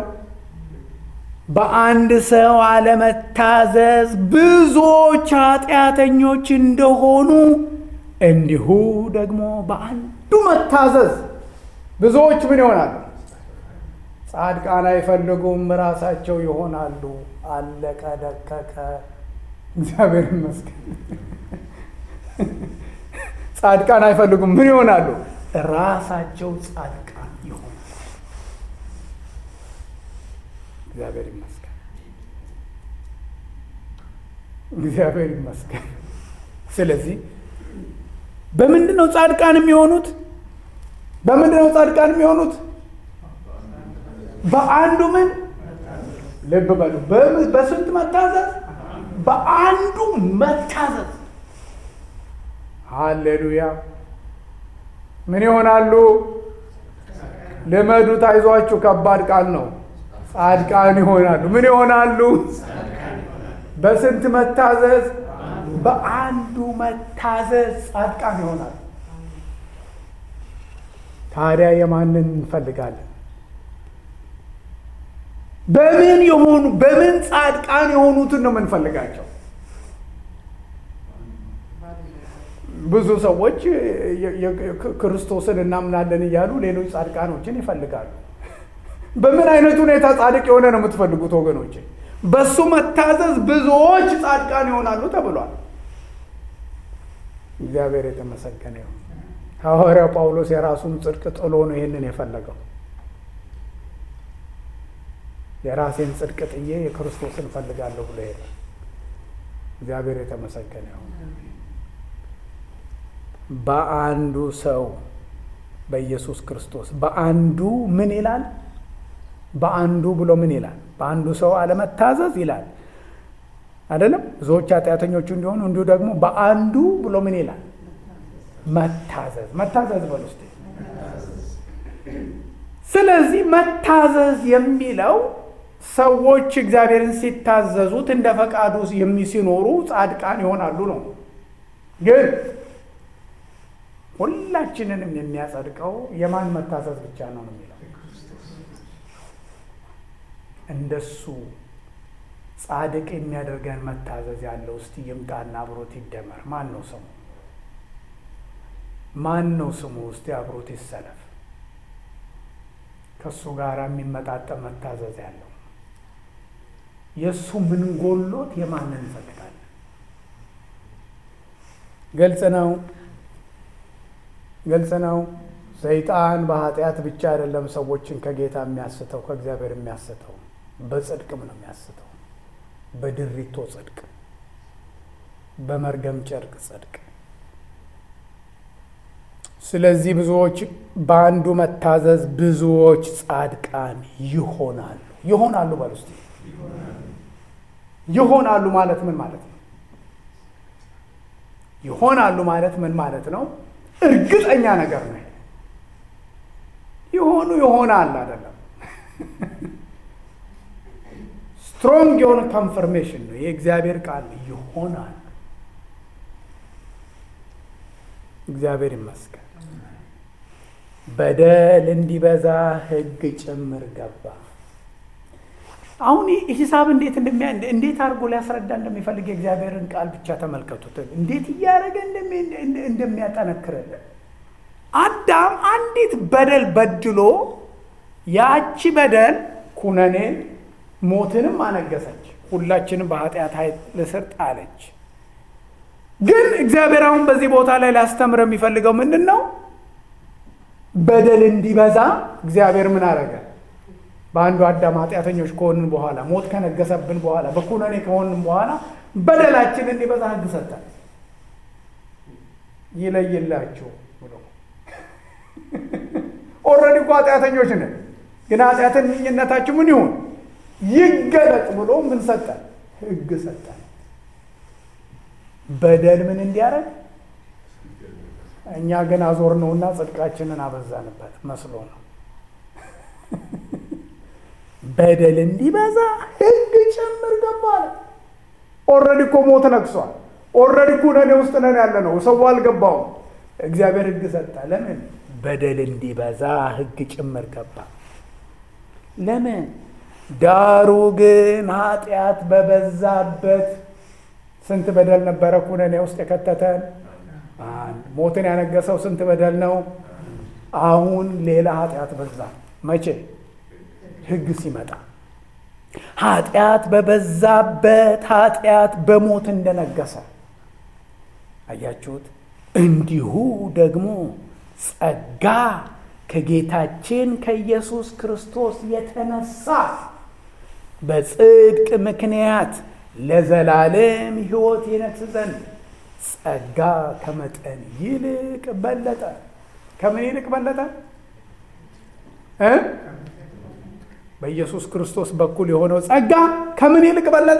በአንድ ሰው አለመታዘዝ ብዙዎች ኃጢአተኞች እንደሆኑ እንዲሁ ደግሞ በአንዱ መታዘዝ ብዙዎች ምን ይሆናሉ? ጻድቃን አይፈልጉም፣ ራሳቸው ይሆናሉ። አለቀ ደቀቀ። እግዚአብሔር ይመስገን። ጻድቃን አይፈልጉም፣ ምን ይሆናሉ? ራሳቸው ጻድቃን ይሆናሉ። እግዚአብሔር ይመስገን። እግዚአብሔር ይመስገን። ስለዚህ በምንድን ነው ጻድቃን የሚሆኑት? በምንድን ነው ጻድቃን የሚሆኑት? በአንዱ ምን ልብ በሉ። በስንት መታዘዝ? በአንዱ መታዘዝ። ሃሌሉያ። ምን ይሆናሉ? ልመዱት፣ አይዟችሁ፣ ከባድ ቃል ነው። ጻድቃን ይሆናሉ። ምን ይሆናሉ? በስንት መታዘዝ? በአንዱ መታዘዝ ጻድቃን ይሆናሉ። ታዲያ የማንን እንፈልጋለን? በምን የሆኑ በምን ጻድቃን የሆኑትን ነው የምንፈልጋቸው? ብዙ ሰዎች ክርስቶስን እናምናለን እያሉ ሌሎች ጻድቃኖችን ይፈልጋሉ። በምን አይነት ሁኔታ ጻድቅ የሆነ ነው የምትፈልጉት ወገኖች? በሱ መታዘዝ ብዙዎች ጻድቃን ይሆናሉ ተብሏል። እግዚአብሔር የተመሰገነ ይሁን። ሐዋርያው ጳውሎስ የራሱን ጽድቅ ጥሎ ነው ይህንን የፈለገው። የራሴን ጽድቅ ጥዬ የክርስቶስን እፈልጋለሁ ብሎ ሄደ። እግዚአብሔር የተመሰገነ ይሁን። በአንዱ ሰው በኢየሱስ ክርስቶስ በአንዱ ምን ይላል? በአንዱ ብሎ ምን ይላል? በአንዱ ሰው አለመታዘዝ ይላል አይደለም? ብዙዎች ኃጢአተኞቹ እንዲሆኑ እንዲሁ ደግሞ በአንዱ ብሎ ምን ይላል? መታዘዝ መታዘዝ በል ውስጥ ስለዚህ መታዘዝ የሚለው ሰዎች እግዚአብሔርን ሲታዘዙት እንደ ፈቃዱ ሲኖሩ ጻድቃን ይሆናሉ ነው። ግን ሁላችንንም የሚያጸድቀው የማን መታዘዝ ብቻ ነው ነው የሚለው እንደሱ ጻድቅ የሚያደርገን መታዘዝ ያለው እስቲ ይምጣና አብሮት ይደመር። ማን ነው ስሙ? ማን ነው ስሙ? እስቲ አብሮት ይሰለፍ። ከእሱ ጋር የሚመጣጠን መታዘዝ ያለው የእሱ ምን ጎሎት የማንን እንፈልጋለን? ግልጽ ነው፣ ግልጽ ነው። ሰይጣን በኃጢአት ብቻ አይደለም ሰዎችን ከጌታ የሚያስተው ከእግዚአብሔር የሚያስተው በጽድቅም ነው የሚያስተው። በድሪቶ ጽድቅ፣ በመርገም ጨርቅ ጽድቅ። ስለዚህ ብዙዎች በአንዱ መታዘዝ ብዙዎች ጻድቃን ይሆናሉ። ይሆናሉ በል ውስጥ ይሆናሉ ማለት ምን ማለት ነው? ይሆናሉ ማለት ምን ማለት ነው? እርግጠኛ ነገር ነው። የሆኑ ይሆናል አይደለም። ስትሮንግ የሆነ ኮንፈርሜሽን ነው። የእግዚአብሔር ቃል ይሆናል። እግዚአብሔር ይመስገን። በደል እንዲበዛ ሕግ ጭምር ገባ። አሁን ሂሳብ እንዴት እንደሚያ እንዴት አድርጎ ሊያስረዳ እንደሚፈልግ የእግዚአብሔርን ቃል ብቻ ተመልከቱት። እንዴት እያደረገ እንደሚያጠነክርልን አዳም አንዲት በደል በድሎ ያቺ በደል ኩነኔን ሞትንም አነገሰች። ሁላችንም በኃጢአት ኃይል ስር ጣለች። ግን እግዚአብሔር አሁን በዚህ ቦታ ላይ ሊያስተምር የሚፈልገው ምንድን ነው? በደል እንዲበዛ እግዚአብሔር ምን አረገ? በአንዱ አዳም ኃጢአተኞች ከሆንን በኋላ ሞት ከነገሰብን በኋላ በኩነኔ ከሆንን በኋላ በደላችን እንዲበዛ ሕግ ሰጠን። ይለይላችሁ ብሎ ኦልሬዲ እኮ ኃጢአተኞች ነን፣ ግን ኃጢአተኝነታችሁ ምን ይሁን ይገለጥ ብሎ ምን ሰጠን? ሕግ ሰጠን። በደል ምን እንዲያደርግ እኛ ግን አዞር ነውና ጽድቃችንን አበዛንበት መስሎ ነው። በደል እንዲበዛ ሕግ ጭምር ገባል። ኦልሬዲ እኮ ሞት ነግሷል። ኦልሬዲ ኩነኔ ውስጥ ነን ያለ ነው። ሰው አልገባውም። እግዚአብሔር ሕግ ሰጠ። ለምን? በደል እንዲበዛ ሕግ ጭምር ገባ። ለምን? ዳሩ ግን ኃጢአት በበዛበት ስንት በደል ነበረ ኩነኔ ውስጥ የከተተን? አንድ ሞትን ያነገሰው ስንት በደል ነው? አሁን ሌላ ኃጢአት በዛ። መቼ? ሕግ ሲመጣ ኃጢአት በበዛበት ኃጢአት በሞት እንደነገሰ አያችሁት። እንዲሁ ደግሞ ጸጋ ከጌታችን ከኢየሱስ ክርስቶስ የተነሳ በጽድቅ ምክንያት ለዘላለም ሕይወት ይነግስ ዘንድ ጸጋ ከመጠን ይልቅ በለጠ። ከምን ይልቅ በለጠ እ በኢየሱስ ክርስቶስ በኩል የሆነው ጸጋ ከምን ይልቅ በለጠ?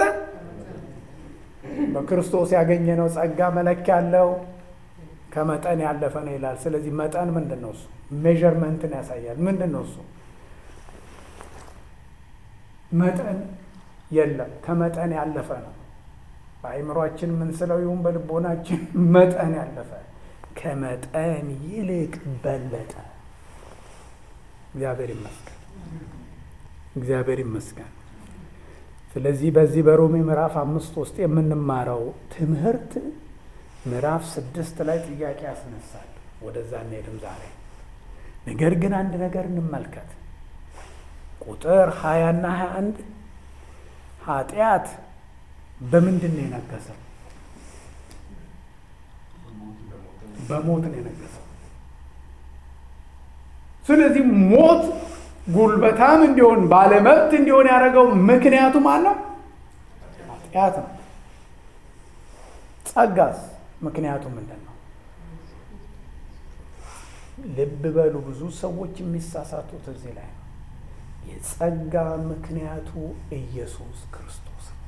በክርስቶስ ያገኘነው ጸጋ መለኪያ አለው፣ ከመጠን ያለፈ ነው ይላል። ስለዚህ መጠን ምንድን ነው? እሱ ሜዥርመንትን ያሳያል። ምንድን ነው እሱ? መጠን የለም፣ ከመጠን ያለፈ ነው። በአእምሯችን ምንስለው ይሁን በልቦናችን መጠን ያለፈ ከመጠን ይልቅ በለጠ። እግዚአብሔር ይመስገን፣ እግዚአብሔር ይመስገን። ስለዚህ በዚህ በሮሜ ምዕራፍ አምስት ውስጥ የምንማረው ትምህርት ምዕራፍ ስድስት ላይ ጥያቄ ያስነሳል። ወደዛ እንሄድም ዛሬ። ነገር ግን አንድ ነገር እንመልከት። ቁጥር ሀያና ሀያ አንድ ኃጢአት በምንድን ነው የነገሰው? በሞት ነው የነገሰው። ስለዚህ ሞት ጉልበታም እንዲሆን ባለመብት እንዲሆን ያደረገው ምክንያቱ ማን ነው? ኃጢአት ነው። ጸጋስ ምክንያቱ ምንድን ነው? ልብ በሉ። ብዙ ሰዎች የሚሳሳቱት እዚህ ላይ ነው። የጸጋ ምክንያቱ ኢየሱስ ክርስቶስ ነው።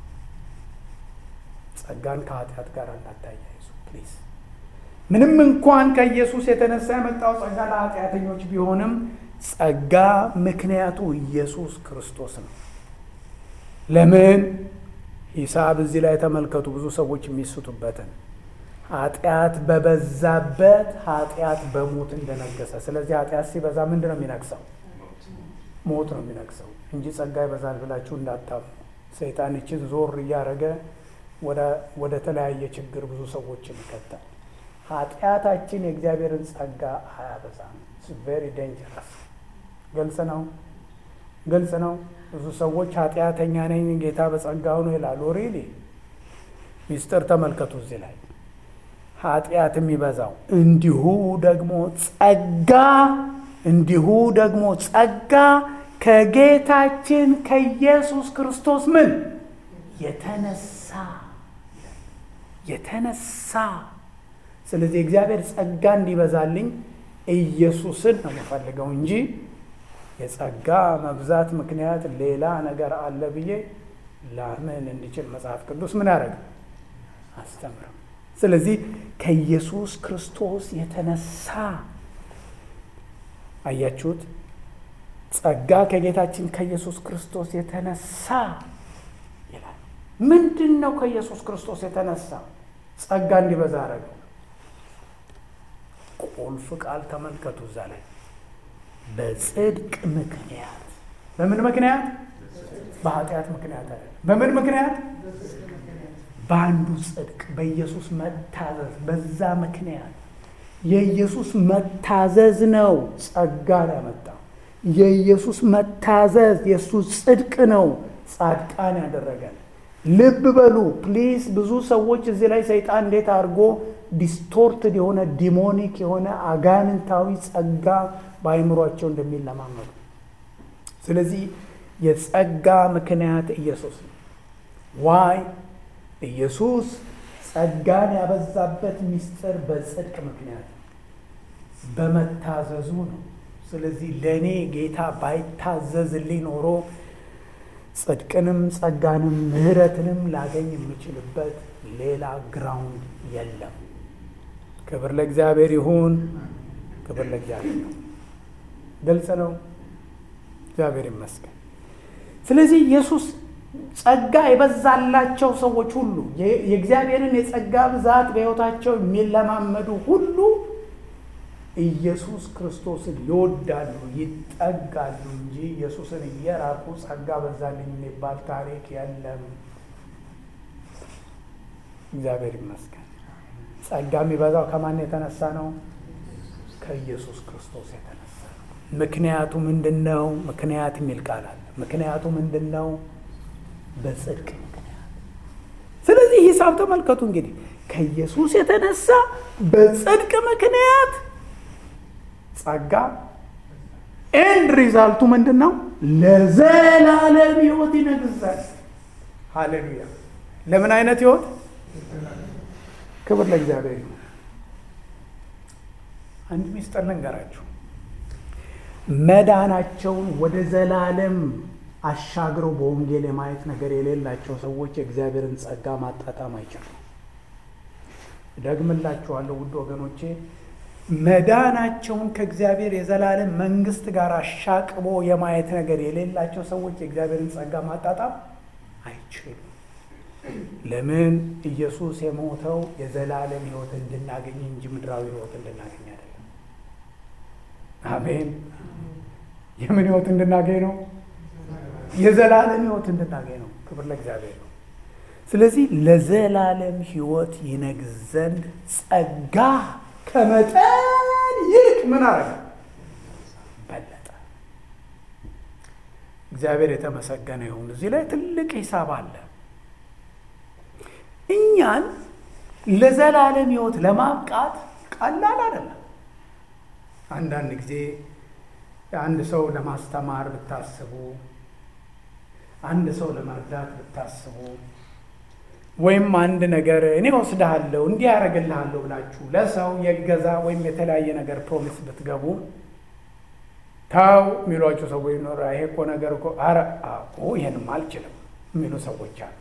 ጸጋን ከኃጢአት ጋር እንዳታያይዙ ፕሊዝ። ምንም እንኳን ከኢየሱስ የተነሳ የመጣው ጸጋ ለኃጢአተኞች ቢሆንም ጸጋ ምክንያቱ ኢየሱስ ክርስቶስ ነው። ለምን? ሂሳብ እዚህ ላይ ተመልከቱ። ብዙ ሰዎች የሚስቱበትን ኃጢአት በበዛበት ኃጢአት በሞት እንደነገሰ። ስለዚህ ኃጢአት ሲበዛ ምንድን ነው የሚነግሰው? ሞት ነው የሚነግሰው እንጂ ጸጋ ይበዛል ብላችሁ እንዳታምኑ። ሰይጣን ይችን ዞር እያደረገ ወደ ተለያየ ችግር ብዙ ሰዎችን ይከታል። ኃጢአታችን የእግዚአብሔርን ጸጋ አያበዛም። ቬሪ ዴንጀረስ። ግልጽ ነው፣ ግልጽ ነው። ብዙ ሰዎች ኃጢአተኛ ነኝ ጌታ በጸጋው ነው ይላሉ። ሪሊ ሚስጥር ተመልከቱ እዚህ ላይ ኃጢአት የሚበዛው እንዲሁ ደግሞ ጸጋ እንዲሁ ደግሞ ጸጋ ከጌታችን ከኢየሱስ ክርስቶስ ምን የተነሳ የተነሳ ስለዚህ እግዚአብሔር ጸጋ እንዲበዛልኝ ኢየሱስን ነው የምፈልገው እንጂ የጸጋ መብዛት ምክንያት ሌላ ነገር አለ ብዬ ላምን እንዲችል መጽሐፍ ቅዱስ ምን ያደረግ አስተምርም። ስለዚህ ከኢየሱስ ክርስቶስ የተነሳ አያችሁት፣ ጸጋ ከጌታችን ከኢየሱስ ክርስቶስ የተነሳ ይላል። ምንድን ነው ከኢየሱስ ክርስቶስ የተነሳ ጸጋ እንዲበዛ አደረገው? ቁልፍ ቃል ተመልከቱ እዛ ላይ በጽድቅ ምክንያት። በምን ምክንያት? በኃጢአት ምክንያት አይደለም። በምን ምክንያት? በአንዱ ጽድቅ፣ በኢየሱስ መታዘዝ። በዛ ምክንያት የኢየሱስ መታዘዝ ነው ጸጋን ያመጣው። የኢየሱስ መታዘዝ የእሱ ጽድቅ ነው ጻድቃን ያደረገን። ልብ በሉ ፕሊዝ። ብዙ ሰዎች እዚህ ላይ ሰይጣን እንዴት አድርጎ ዲስቶርትድ የሆነ ዲሞኒክ የሆነ አጋንንታዊ ጸጋ በአይምሯቸው እንደሚለማመዱ። ስለዚህ የጸጋ ምክንያት ኢየሱስ ነው። ዋይ ኢየሱስ ጸጋን ያበዛበት ምስጢር በጽድቅ ምክንያት በመታዘዙ ነው። ስለዚህ ለእኔ ጌታ ባይታዘዝልኝ ኖሮ ጽድቅንም ጸጋንም ምሕረትንም ላገኝ የምችልበት ሌላ ግራውንድ የለም። ክብር ለእግዚአብሔር ይሁን። ክብር ለእግዚአብሔር ነው። ግልጽ ነው። እግዚአብሔር ይመስገን። ስለዚህ ኢየሱስ ጸጋ የበዛላቸው ሰዎች ሁሉ የእግዚአብሔርን የጸጋ ብዛት በሕይወታቸው የሚለማመዱ ሁሉ ኢየሱስ ክርስቶስን ይወዳሉ፣ ይጠጋሉ እንጂ ኢየሱስን እየራቁ ጸጋ በዛልኝ የሚባል ታሪክ የለም። እግዚአብሔር ይመስገን። ጸጋ የሚበዛው ከማን የተነሳ ነው? ከኢየሱስ ክርስቶስ የተነሳ ነው። ምክንያቱ ምንድን ነው? ምክንያት የሚል ቃል አለ። ምክንያቱ ምንድን ነው? በጽድቅ ምክንያት። ስለዚህ ሂሳብ ተመልከቱ እንግዲህ ከኢየሱስ የተነሳ በጽድቅ ምክንያት ጸጋ ኤንድ ሪዛልቱ ምንድን ነው? ለዘላለም ህይወት ይነግዛል። ሃሌሉያ! ለምን አይነት ህይወት? ክብር ለእግዚአብሔር ይሁን። አንድ ሚስጥር ልንገራችሁ። መዳናቸውን ወደ ዘላለም አሻግረው በወንጌል የማየት ነገር የሌላቸው ሰዎች የእግዚአብሔርን ጸጋ ማጣጣም አይችሉም። ደግምላችኋለሁ ውድ ወገኖቼ፣ መዳናቸውን ከእግዚአብሔር የዘላለም መንግስት ጋር አሻቅቦ የማየት ነገር የሌላቸው ሰዎች የእግዚአብሔርን ጸጋ ማጣጣም አይችሉም። ለምን? ኢየሱስ የሞተው የዘላለም ህይወት እንድናገኝ እንጂ ምድራዊ ህይወት እንድናገኝ አይደለም። አሜን። የምን ህይወት እንድናገኝ ነው? የዘላለም ህይወት እንድናገኝ ነው። ክብር ለእግዚአብሔር ነው። ስለዚህ ለዘላለም ህይወት ይነግስ ዘንድ ጸጋ ከመጠን ይልቅ ምን አረገ? በለጠ። እግዚአብሔር የተመሰገነ ይሁን። እዚህ ላይ ትልቅ ሂሳብ አለ። እኛን ለዘላለም ህይወት ለማብቃት ቀላል አይደለም። አንዳንድ ጊዜ አንድ ሰው ለማስተማር ብታስቡ፣ አንድ ሰው ለመርዳት ብታስቡ፣ ወይም አንድ ነገር እኔ ወስድሃለሁ እንዲህ ያደርግልሃለሁ ብላችሁ ለሰው የገዛ ወይም የተለያየ ነገር ፕሮሚስ ብትገቡ ታው የሚሏቸው ሰዎች ይኖራ። ይሄ እኮ ነገር እኮ ኧረ ይሄንም አልችልም የሚሉ ሰዎች አሉ።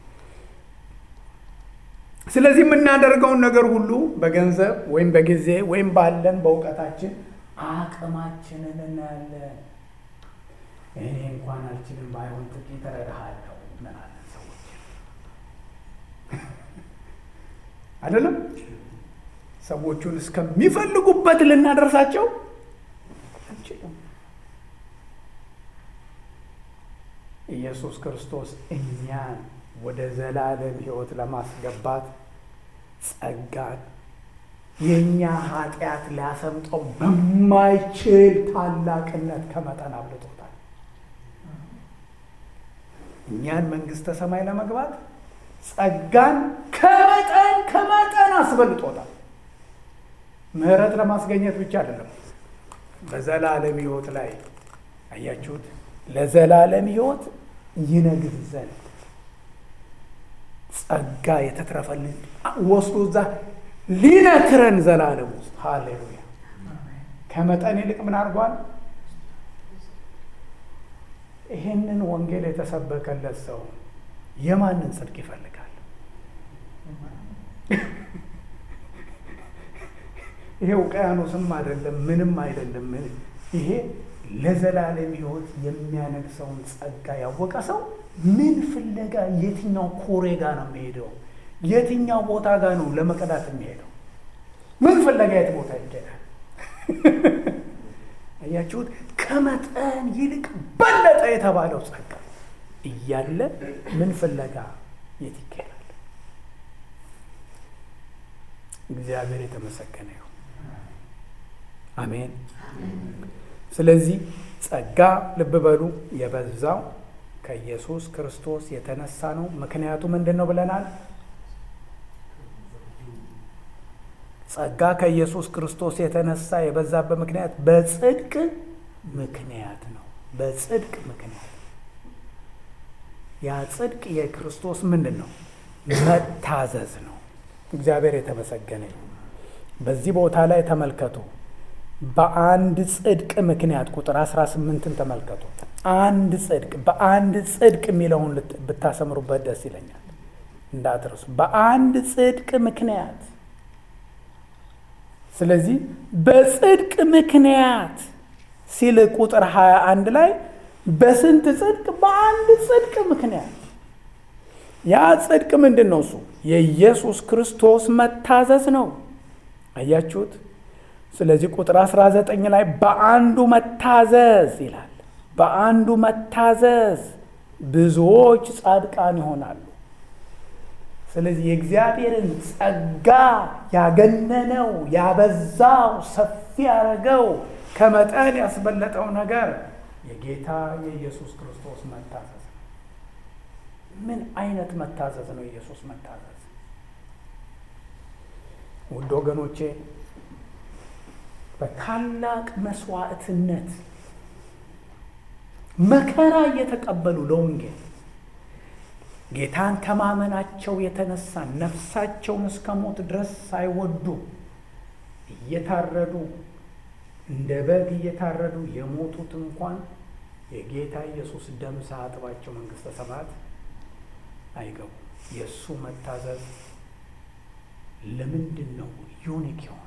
ስለዚህ የምናደርገውን ነገር ሁሉ በገንዘብ ወይም በጊዜ ወይም ባለን በእውቀታችን አቅማችንን እናያለን። እኔ እንኳን አልችልም፣ ባይሆን ጥቂት እረዳሃለሁ እንላለን ሰዎች አይደለም። ሰዎቹን እስከሚፈልጉበት ልናደርሳቸው አንችልም። ኢየሱስ ክርስቶስ እኛን ወደ ዘላለም ሕይወት ለማስገባት ጸጋን የእኛ ኃጢአት ሊያሰምጠው በማይችል ታላቅነት ከመጠን አብልጦታል። እኛን መንግሥተ ሰማይ ለመግባት ጸጋን ከመጠን ከመጠን አስበልጦታል። ምሕረት ለማስገኘት ብቻ አይደለም፣ በዘላለም ሕይወት ላይ አያችሁት፣ ለዘላለም ሕይወት ይነግስ ዘንድ ጸጋ የተትረፈልን ወስዶ እዛ ሊነክረን ዘላለም ውስጥ ሃሌሉያ። ከመጠን ይልቅ ምን አድርጓል? ይሄንን ወንጌል የተሰበከለት ሰው የማንን ጽድቅ ይፈልጋል? ይሄ ውቅያኖስም አይደለም፣ ምንም አይደለም። ይሄ ለዘላለም ሕይወት የሚያነግሰውን ጸጋ ያወቀ ሰው ምን ፍለጋ የትኛው ኮሬ ጋር ነው የሚሄደው? የትኛው ቦታ ጋር ነው ለመቀዳት የሚሄደው? ምን ፍለጋ የት ቦታ ይሄዳል? አያችሁት? ከመጠን ይልቅ በለጠ የተባለው ጸጋ እያለ ምን ፍለጋ የት ይካሄዳል? እግዚአብሔር የተመሰገነ ይሁን። አሜን። ስለዚህ ጸጋ ልብ በሉ የበዛው ከኢየሱስ ክርስቶስ የተነሳ ነው። ምክንያቱ ምንድን ነው ብለናል? ጸጋ ከኢየሱስ ክርስቶስ የተነሳ የበዛበት ምክንያት በጽድቅ ምክንያት ነው። በጽድቅ ምክንያት ያ ጽድቅ የክርስቶስ ምንድን ነው? መታዘዝ ነው። እግዚአብሔር የተመሰገነ ይሁን። በዚህ ቦታ ላይ ተመልከቱ። በአንድ ጽድቅ ምክንያት ቁጥር 18ን ተመልከቱ። አንድ ጽድቅ በአንድ ጽድቅ የሚለውን ብታሰምሩበት ደስ ይለኛል። እንዳትረሱ። በአንድ ጽድቅ ምክንያት ስለዚህ በጽድቅ ምክንያት ሲል ቁጥር 21 ላይ በስንት ጽድቅ? በአንድ ጽድቅ ምክንያት። ያ ጽድቅ ምንድን ነው? እሱ የኢየሱስ ክርስቶስ መታዘዝ ነው። አያችሁት? ስለዚህ ቁጥር 19 ላይ በአንዱ መታዘዝ ይላል። በአንዱ መታዘዝ ብዙዎች ጻድቃን ይሆናሉ። ስለዚህ የእግዚአብሔርን ጸጋ ያገነነው ያበዛው ሰፊ ያደረገው ከመጠን ያስበለጠው ነገር የጌታ የኢየሱስ ክርስቶስ መታዘዝ ነው። ምን አይነት መታዘዝ ነው? የኢየሱስ መታዘዝ ውድ ወገኖቼ በታላቅ መስዋዕትነት መከራ እየተቀበሉ ለወንጌል ጌታን ከማመናቸው የተነሳ ነፍሳቸውን እስከ ሞት ድረስ ሳይወዱ እየታረዱ እንደ በግ እየታረዱ የሞቱት እንኳን የጌታ ኢየሱስ ደም ሳያጥባቸው መንግሥተ ሰማያት አይገቡ። የእሱ መታዘዝ ለምንድን ነው ዩኒክ የሆነ?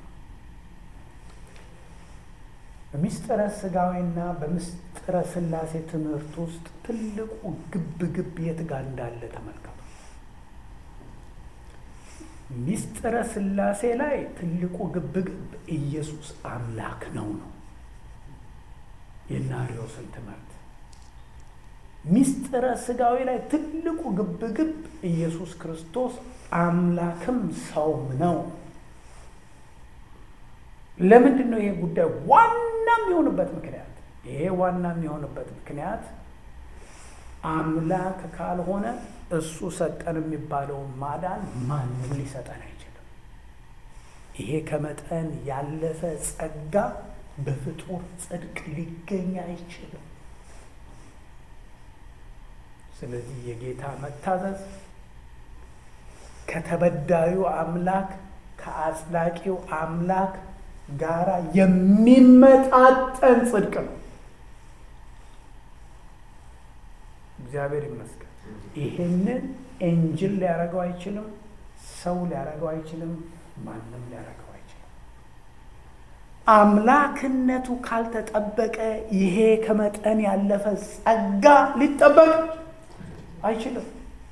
በምስጢረ ሥጋዌና በምስጢረ ሥላሴ ትምህርት ውስጥ ትልቁ ግብ ግብ የት ጋር እንዳለ ተመልከቱ። ምስጢረ ሥላሴ ላይ ትልቁ ግብ ግብ ኢየሱስ አምላክ ነው ነው የናሪዮስን ትምህርት። ምስጢረ ሥጋዌ ላይ ትልቁ ግብ ግብ ኢየሱስ ክርስቶስ አምላክም ሰውም ነው። ለምንድን ነው ይሄ ጉዳይ ዋና የሚሆንበት ምክንያት? ይሄ ዋና የሚሆንበት ምክንያት አምላክ ካልሆነ እሱ ሰጠን የሚባለውን ማዳን ማንም ሊሰጠን አይችልም። ይሄ ከመጠን ያለፈ ጸጋ በፍጡር ጽድቅ ሊገኝ አይችልም። ስለዚህ የጌታ መታዘዝ ከተበዳዩ አምላክ ከአጽዳቂው አምላክ ጋራ የሚመጣጠን ጽድቅ ነው። እግዚአብሔር ይመስገን። ይሄንን ኤንጅል ሊያደርገው አይችልም፣ ሰው ሊያደርገው አይችልም፣ ማንም ሊያደርገው አይችልም። አምላክነቱ ካልተጠበቀ ይሄ ከመጠን ያለፈ ጸጋ ሊጠበቅ አይችልም።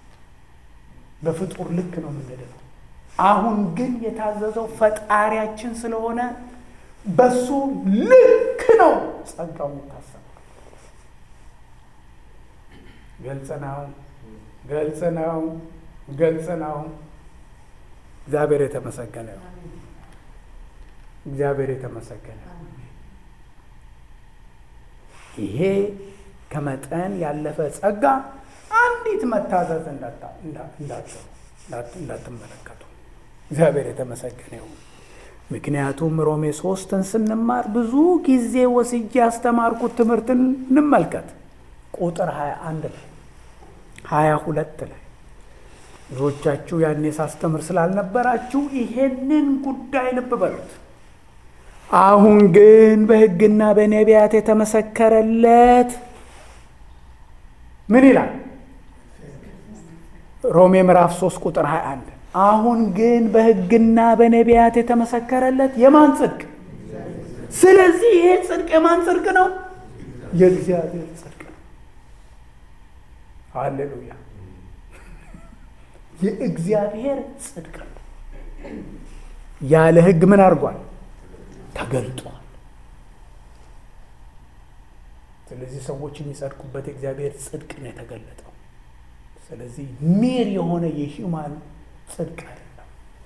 በፍጡር ልክ ነው የምንድነው። አሁን ግን የታዘዘው ፈጣሪያችን ስለሆነ በሱ ልክ ነው ጸጋው የሚታሰበው። ግልጽ ነው፣ ግልጽ ነው፣ ግልጽ ነው። እግዚአብሔር የተመሰገነ ነው። እግዚአብሔር የተመሰገነ ነው። ይሄ ከመጠን ያለፈ ጸጋ አንዲት መታዘዝ እንዳትመለከቱ እግዚአብሔር የተመሰገነ ይሁን። ምክንያቱም ሮሜ ሶስትን ስንማር ብዙ ጊዜ ወስጄ ያስተማርኩት ትምህርትን እንመልከት። ቁጥር 21 ላይ 22 ላይ ብዙዎቻችሁ ያኔ ሳስተምር ስላልነበራችሁ ይሄንን ጉዳይ ልብ በሉት። አሁን ግን በሕግና በነቢያት የተመሰከረለት ምን ይላል? ሮሜ ምዕራፍ 3 ቁጥር 21 አሁን ግን በሕግና በነቢያት የተመሰከረለት የማን ጽድቅ? ስለዚህ ይሄ ጽድቅ የማን ጽድቅ ነው? የእግዚአብሔር ጽድቅ ነው። ሃሌሉያ! የእግዚአብሔር ጽድቅ ነው። ያለ ሕግ ምን አድርጓል? ተገልጧል። ስለዚህ ሰዎች የሚጸድቁበት የእግዚአብሔር ጽድቅ ነው የተገለጠው። ስለዚህ ሜር የሆነ የሂውማን ጽድቅ አይደለም።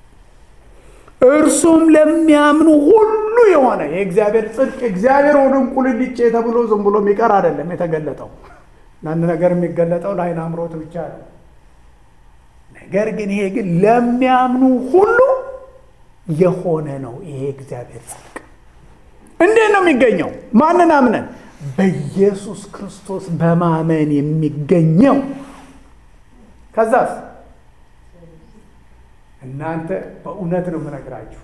እርሱም ለሚያምኑ ሁሉ የሆነ የእግዚአብሔር ጽድቅ እግዚአብሔር ወደ እንቁልልጬ ተብሎ ዝም ብሎ የሚቀር አይደለም የተገለጠው። አንድ ነገር የሚገለጠው ለዓይን አምሮት ብቻ ነው። ነገር ግን ይሄ ግን ለሚያምኑ ሁሉ የሆነ ነው። ይሄ እግዚአብሔር ጽድቅ እንዴት ነው የሚገኘው? ማንን አምነን? በኢየሱስ ክርስቶስ በማመን የሚገኘው ከዛስ እናንተ በእውነት ነው የምነግራችሁ፣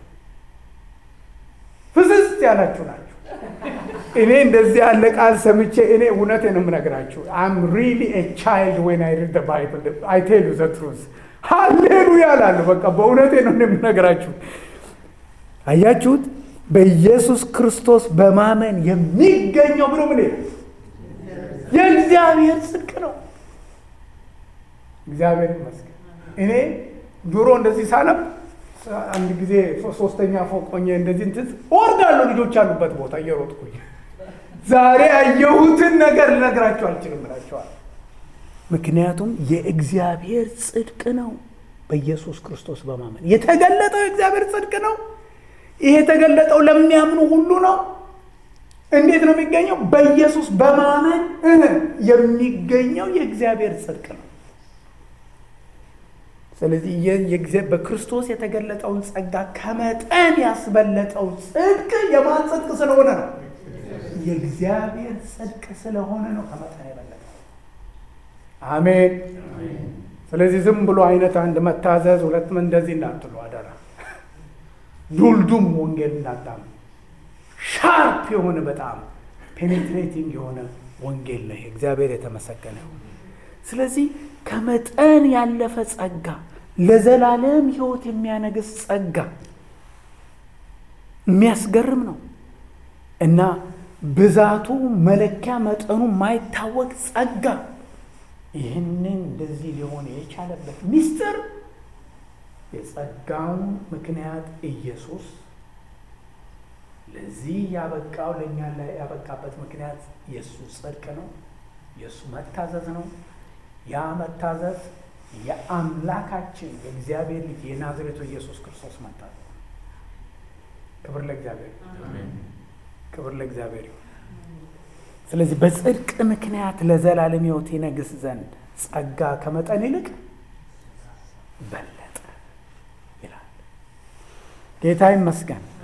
ፍስስ ያላችሁ ናችሁ። እኔ እንደዚህ ያለ ቃል ሰምቼ እኔ እውነቴ ነው የምነግራችሁ። አም ሪሊ ኤ ቻይልድ ዌን አይ ሪድ ባይብል አይ ቴል ዩ ዘ ትሩዝ ሃሌሉያ እላለሁ። በቃ በእውነቴ ነው የምነግራችሁ። አያችሁት? በኢየሱስ ክርስቶስ በማመን የሚገኘው ብሎ ምን የእግዚአብሔር ጽድቅ ነው። እግዚአብሔር ይመስገን። እኔ ድሮ እንደዚህ ሳነብ አንድ ጊዜ ሶስተኛ ፎቅ ሆኜ እንደዚህ እንትን እወርዳለሁ ልጆች ያሉበት ቦታ እየሮጥኩኝ ዛሬ ያየሁትን ነገር ልነግራቸው አልችልም እላቸዋል። ምክንያቱም የእግዚአብሔር ጽድቅ ነው። በኢየሱስ ክርስቶስ በማመን የተገለጠው የእግዚአብሔር ጽድቅ ነው። ይሄ የተገለጠው ለሚያምኑ ሁሉ ነው። እንዴት ነው የሚገኘው? በኢየሱስ በማመን የሚገኘው የእግዚአብሔር ጽድቅ ነው። ስለዚህ በክርስቶስ የተገለጠውን ጸጋ ከመጠን ያስበለጠው ጽድቅ የማን ጽድቅ ስለሆነ ነው? የእግዚአብሔር ጽድቅ ስለሆነ ነው ከመጠን የበለጠ። አሜን። ስለዚህ ዝም ብሎ አይነት አንድ መታዘዝ ሁለትም እንደዚህ እንዳትሉ አደራ። ዱልዱም ወንጌል እንዳታም ሻርፕ የሆነ በጣም ፔኔትሬቲንግ የሆነ ወንጌል ነው። እግዚአብሔር የተመሰገነ ይሁን። ስለዚህ ከመጠን ያለፈ ጸጋ፣ ለዘላለም ሕይወት የሚያነግስ ጸጋ የሚያስገርም ነው እና ብዛቱ መለኪያ መጠኑ ማይታወቅ ጸጋ ይህንን እንደዚህ ሊሆን የቻለበት ምስጢር የጸጋው ምክንያት ኢየሱስ ለዚህ ያበቃው ለእኛ ላይ ያበቃበት ምክንያት የእሱ ጽድቅ ነው፣ የእሱ መታዘዝ ነው። ያ መታዘዝ የአምላካችን የእግዚአብሔር ልጅ የናዝሬቱ ኢየሱስ ክርስቶስ መታዘዝ። ክብር ለእግዚአብሔር፣ ክብር ለእግዚአብሔር ይሁን። ስለዚህ በጽድቅ ምክንያት ለዘላለም ሕይወት ይነግስ ዘንድ ጸጋ ከመጠን ይልቅ በለጠ ይላል። ጌታ ይመስገን።